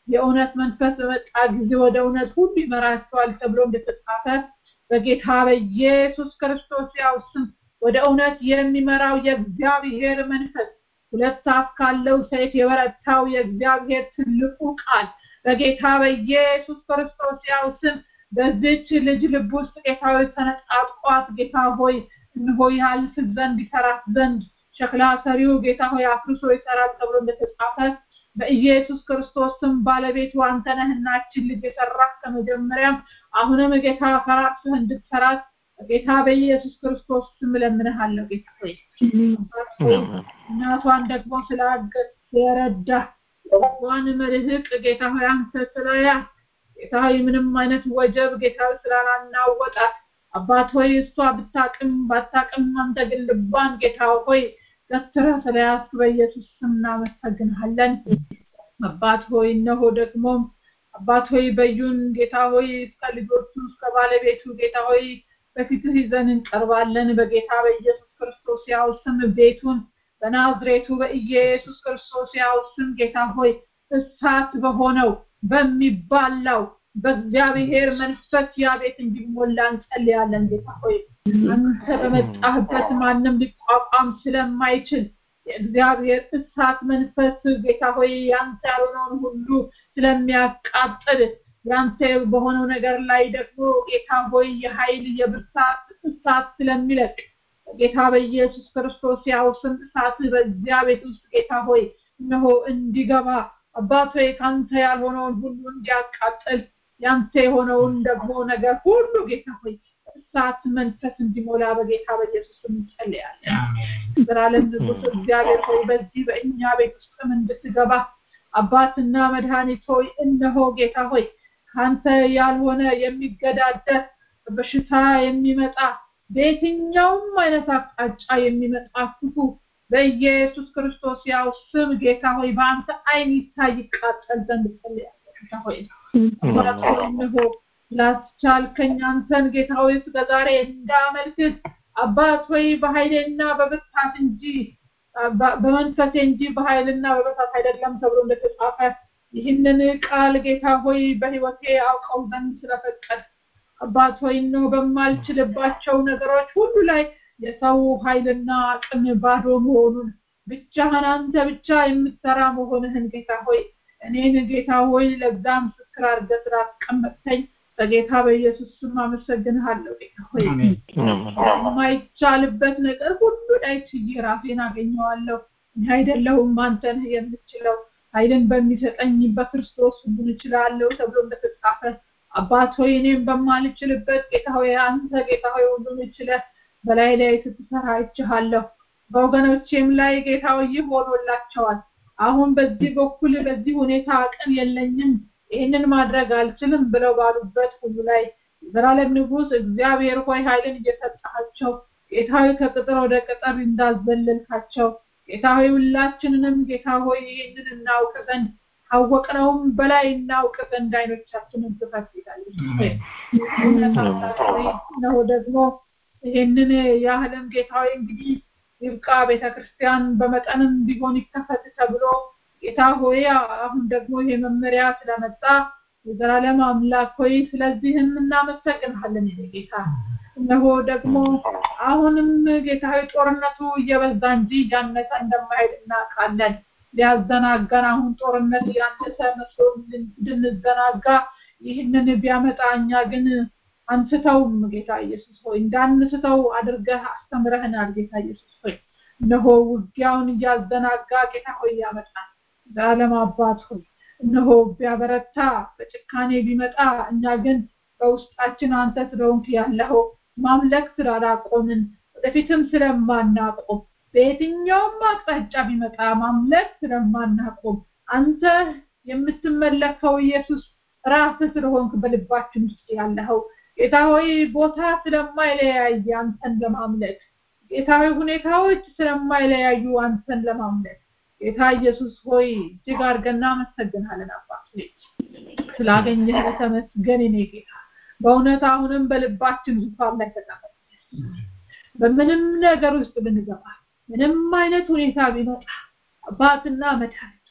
የእውነት መንፈስ በመጣ ጊዜ ወደ እውነት ሁሉ ይመራቸዋል ተብሎ እንደተጻፈ በጌታ በኢየሱስ ክርስቶስ ያው ስም ወደ እውነት የሚመራው የእግዚአብሔር መንፈስ ሁለት አፍ ካለው ሰይፍ የበረታው የእግዚአብሔር ትልቁ ቃል በጌታ በኢየሱስ ክርስቶስ ያው ስም በዚች ልጅ ልብ ውስጥ ጌታ ሆይ ተነጣጥቋት ጌታ ሆይ እንሆ ያልፍ ዘንድ ይሰራት ዘንድ ሸክላ ሰሪው ጌታ ሆይ አፍርሶ ይሰራል ተብሎ እንደተጻፈ በኢየሱስ ክርስቶስ ስም ባለቤቱ አንተ ነህናችን ልጅ የሰራህ ከመጀመሪያም አሁንም ጌታ ፈራርስህ እንድትሰራት ጌታ በኢየሱስ ክርስቶስ ስም እለምንሃለሁ ጌታ ሆይ እናቷን ደግሞ ስላገዝ ስለረዳ ዋን መልህቅ ጌታ ሆይ አንተ ስለያ ጌታ ሆይ ምንም አይነት ወጀብ ጌታ ስላላናወጣት አባት ሆይ እሷ ብታቅም ባታቅም አንተ ግን ልቧን ጌታ ሆይ ገትረ ስለያዝክ በኢየሱስ ስም እናመሰግንሃለን አባት ሆይ እነሆ ደግሞ አባት ሆይ በዩን ጌታ ሆይ እስከ ልጆቹ እስከ ባለቤቱ ጌታ ሆይ በፊትህ ይዘን እንቀርባለን በጌታ በኢየሱስ ክርስቶስ ያው ስም ቤቱን በናዝሬቱ በኢየሱስ ክርስቶስ ያው ስም ጌታ ሆይ እሳት በሆነው በሚባላው በእግዚአብሔር መንፈስ ያ ቤት እንዲሞላ እንጸልያለን ጌታ ሆይ አንተ በመጣህበት ማንም ሊቋቋም ስለማይችል የእግዚአብሔር እሳት መንፈስ ጌታ ሆይ ያንተ ያልሆነውን ሁሉ ስለሚያቃጥል ያንተ በሆነው ነገር ላይ ደግሞ ጌታ ሆይ የኃይል የብርታት እሳት ስለሚለቅ ጌታ በኢየሱስ ክርስቶስ ያው ስም እሳት በዚያ ቤት ውስጥ ጌታ ሆይ እነሆ እንዲገባ አባት ሆይ ካንተ ያልሆነውን ሁሉ እንዲያቃጥል ያንተ የሆነውን ደግሞ ነገር ሁሉ ጌታ ሆይ እሳት መንፈስ እንዲሞላ በጌታ በኢየሱስ እንጸልያለን። ዘላለም ንጉስ እግዚአብሔር ሆይ በዚህ በእኛ ቤት ውስጥም እንድትገባ አባትና መድኃኒት ሆይ እነሆ ጌታ ሆይ ካንተ ያልሆነ የሚገዳደር በሽታ የሚመጣ በየትኛውም አይነት አቅጣጫ የሚመጣ ክፉ በኢየሱስ ክርስቶስ ያው ስም ጌታ ሆይ በአንተ አይን ይታይ ይቃጠል ዘንድ ጸልያለሁ ጌታ ሆይ አባት ሆይ እነሆ ላስቻልከኝ አንተን ጌታ ሆይ እስከ ዛሬ እንዳመልክት አባት ሆይ በኃይሌና በብርታት እንጂ በመንፈሴ እንጂ በኃይልና በብርታት አይደለም ተብሎ እንደተጻፈ ይህንን ቃል ጌታ ሆይ በህይወቴ አውቀው ዘንድ ስለፈቀድ አባት ሆይ ነው በማልችልባቸው ነገሮች ሁሉ ላይ የሰው ኃይልና አቅም ባዶ መሆኑን ብቻህን አንተ ብቻ የምትሰራ መሆንህን ጌታ ሆይ እኔን ጌታ ሆይ ለዛ ምስክር አድርገህ ስላስቀመጥከኝ በጌታ በኢየሱስ ስም አመሰግንሃለሁ ጌታ ሆይ የማይቻልበት ነገር ሁሉ ላይ ችዬ ራሴን አገኘዋለሁ እኔ አይደለሁም አንተ ነህ የምችለው ኃይልን በሚሰጠኝ በክርስቶስ ሁሉን እችላለሁ ተብሎ እንደተጻፈ አባት ሆይ እኔም በማልችልበት ጌታ ሆይ አንተ ጌታ ሆይ ሁሉን ችለህ በላይ ላይ ስትሰራ አይቼሃለሁ በወገኖቼም ላይ ጌታ ሆይ ይህ ሆኖላቸዋል አሁን በዚህ በኩል በዚህ ሁኔታ አቅም የለኝም ይህንን ማድረግ አልችልም ብለው ባሉበት ሁሉ ላይ ዘላለም ንጉስ እግዚአብሔር ሆይ ኃይልን እየሰጣቸው ጌታ ሆይ ከቅጥር ወደ ቅጥር እንዳዘለልካቸው ጌታ ሆይ ሁላችንንም ጌታ ሆይ ይህንን እናውቅ ዘንድ ካወቅነውም በላይ እናውቅ ዘንድ አይኖቻችንን ክፈት ይላል ነው ደግሞ ይህንን የዓለም ጌታ ሆይ እንግዲህ ይብቃ ቤተክርስቲያን በመጠንም ቢሆን ይከፈት ተብሎ ጌታ ሆይ አሁን ደግሞ ይሄ መመሪያ ስለመጣ የዘላለም አምላክ ሆይ ስለዚህም እናመሰግንሃለን ጌታ እነሆ ደግሞ አሁንም ጌታ ሆይ ጦርነቱ እየበዛ እንጂ እያነሰ እንደማይሄድ እናውቃለን ሊያዘናጋን አሁን ጦርነት ያነሰ መስሎ እንድንዘናጋ ይህንን ቢያመጣ እኛ ግን አንስተውም ጌታ ኢየሱስ ሆይ እንዳንስተው አድርገህ አስተምረህናል ጌታ ኢየሱስ ሆይ እነሆ ውጊያውን እያዘናጋ ጌታ ሆይ ያመጣል ዘላለም አባት ሆይ እነሆ ቢያበረታ በጭካኔ ቢመጣ እኛ ግን በውስጣችን አንተ ስለሆንክ ያለኸው ማምለክ ስላላቆምን ወደፊትም ስለማናቆም በየትኛውም አቅጣጫ ቢመጣ ማምለክ ስለማናቆም አንተ የምትመለከው ኢየሱስ ራስህ ስለሆንክ በልባችን ውስጥ ያለኸው ጌታ ሆይ ቦታ ስለማይለያይ አንተን ለማምለክ ጌታ ሆይ ሁኔታዎች ስለማይለያዩ አንተን ለማምለክ ጌታ ኢየሱስ ሆይ እጅግ አድርገን እናመሰግናለን አባት ሆይ ስላገኘህ ተመስገን እኔ ጌታ በእውነት አሁንም በልባችን ዙፋን ላይ ተቀመጥ በምንም ነገር ውስጥ ብንገባ ምንም አይነት ሁኔታ ቢመጣ አባትና መድኃኒት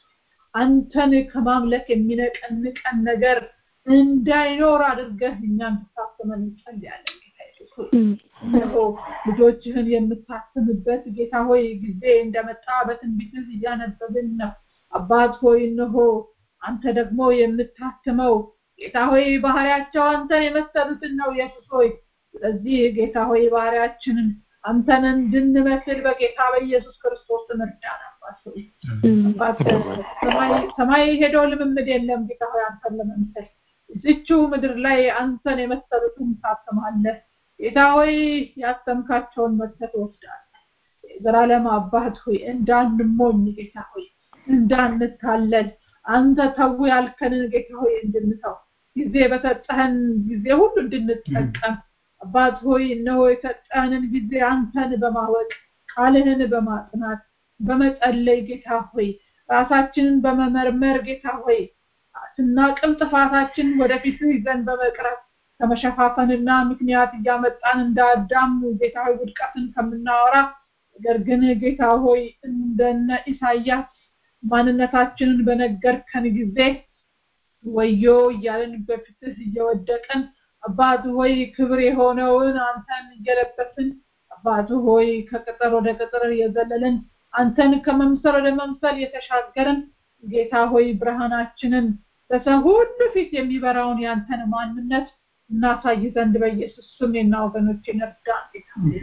አንተን ከማምለክ የሚነቀንቀን ነገር እንዳይኖር አድርገህ እኛን ትታስመን እንጸልያለን። ጌታ ኢየሱስ ሆይ እነሆ ልጆችህን የምታስምበት ጌታ ሆይ ጊዜ እንደመጣ በትንቢትህ እያነበብን ነው። አባት ሆይ እነሆ አንተ ደግሞ የምታስመው ጌታ ሆይ ባህሪያቸው አንተን የመሰሉትን ነው ኢየሱስ ሆይ ስለዚህ ጌታ ሆይ ባህሪያችንን አንተን እንድንመስል በጌታ በኢየሱስ ክርስቶስ እርዳን። አባት ሆይ አባት ሰማይ- ሰማይ ሄዶ ልምምድ የለም ጌታ ሆይ አንተን ለመምሰል እዚችው ምድር ላይ አንተን የመሰሉትን ታስማለህ። ጌታ ሆይ ያሰምካቸውን መተት ወስዳለህ። የዘላለም አባት ሆይ እንዳንሞኝ ጌታ ሆይ እንዳንታለል አንተ ተው ያልከንን ጌታ ሆይ እንድንተው ጊዜ በሰጠህን ጊዜ ሁሉ እንድንጠቀም አባት ሆይ እነሆ የሰጠህንን ጊዜ አንተን በማወቅ ቃልህን በማጥናት በመጸለይ ጌታ ሆይ ራሳችንን በመመርመር ጌታ ሆይ ስናቅም ጥፋታችን ወደፊት ይዘን በመቅረት ከመሸፋፈንና ምክንያት እያመጣን እንዳዳም ጌታ ሆይ ውድቀትን ከምናወራ ነገር ግን ጌታ ሆይ እንደነ ኢሳያስ ማንነታችንን በነገርከን ጊዜ ወዮ እያለን በፊትህ እየወደቅን አባት ሆይ ክብር የሆነውን አንተን እየለበስን አባት ሆይ ከቅጥር ወደ ቅጥር እየዘለልን አንተን ከመምሰል ወደ መምሰል የተሻገርን ጌታ ሆይ ብርሃናችንን በሰው ሁሉ ፊት የሚበራውን ያንተን ማንነት እናሳይ ዘንድ በኢየሱስ ስም የና ወገኖች ነርዳ ጌታ ሆይ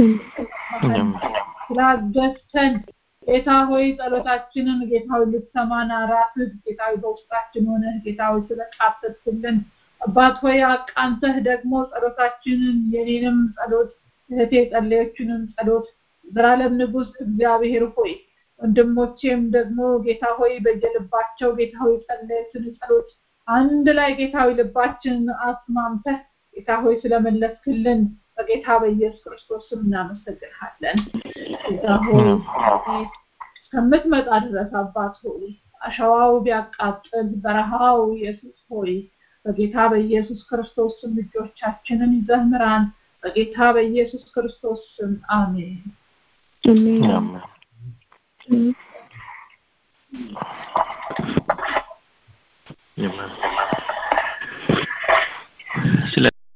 ስላገዝተን ጌታ ሆይ ጸሎታችንን ጌታ ሆይ ልትሰማን ራስህ ጌታ ሆይ በውስጣችን ሆነህ ጌታ ሆይ ስለቃተትልን አባት ሆይ አቃንተህ ደግሞ ጸሎታችንን የኔንም ጸሎት እህቴ የጸለየችንም ጸሎት ዘላለም ንጉስ እግዚአብሔር ሆይ ወንድሞቼም ደግሞ ጌታ ሆይ በየልባቸው ጌታ ሆይ ጸለየትን ጸሎት አንድ ላይ ጌታ ሆይ ልባችንን አስማምተህ ጌታ ሆይ ስለመለስክልን በጌታ በኢየሱስ ክርስቶስ ስም እናመሰግንሃለን። ጌታ ሆይ እስከምትመጣ ድረስ አባት ሆይ አሸዋው ቢያቃጥል በረሃው ኢየሱስ ሆይ በጌታ በኢየሱስ ክርስቶስ ስም ልጆቻችንን ይዘህ ምራን። በጌታ በኢየሱስ ክርስቶስ ስም አሜን።
አሜን።
Amen.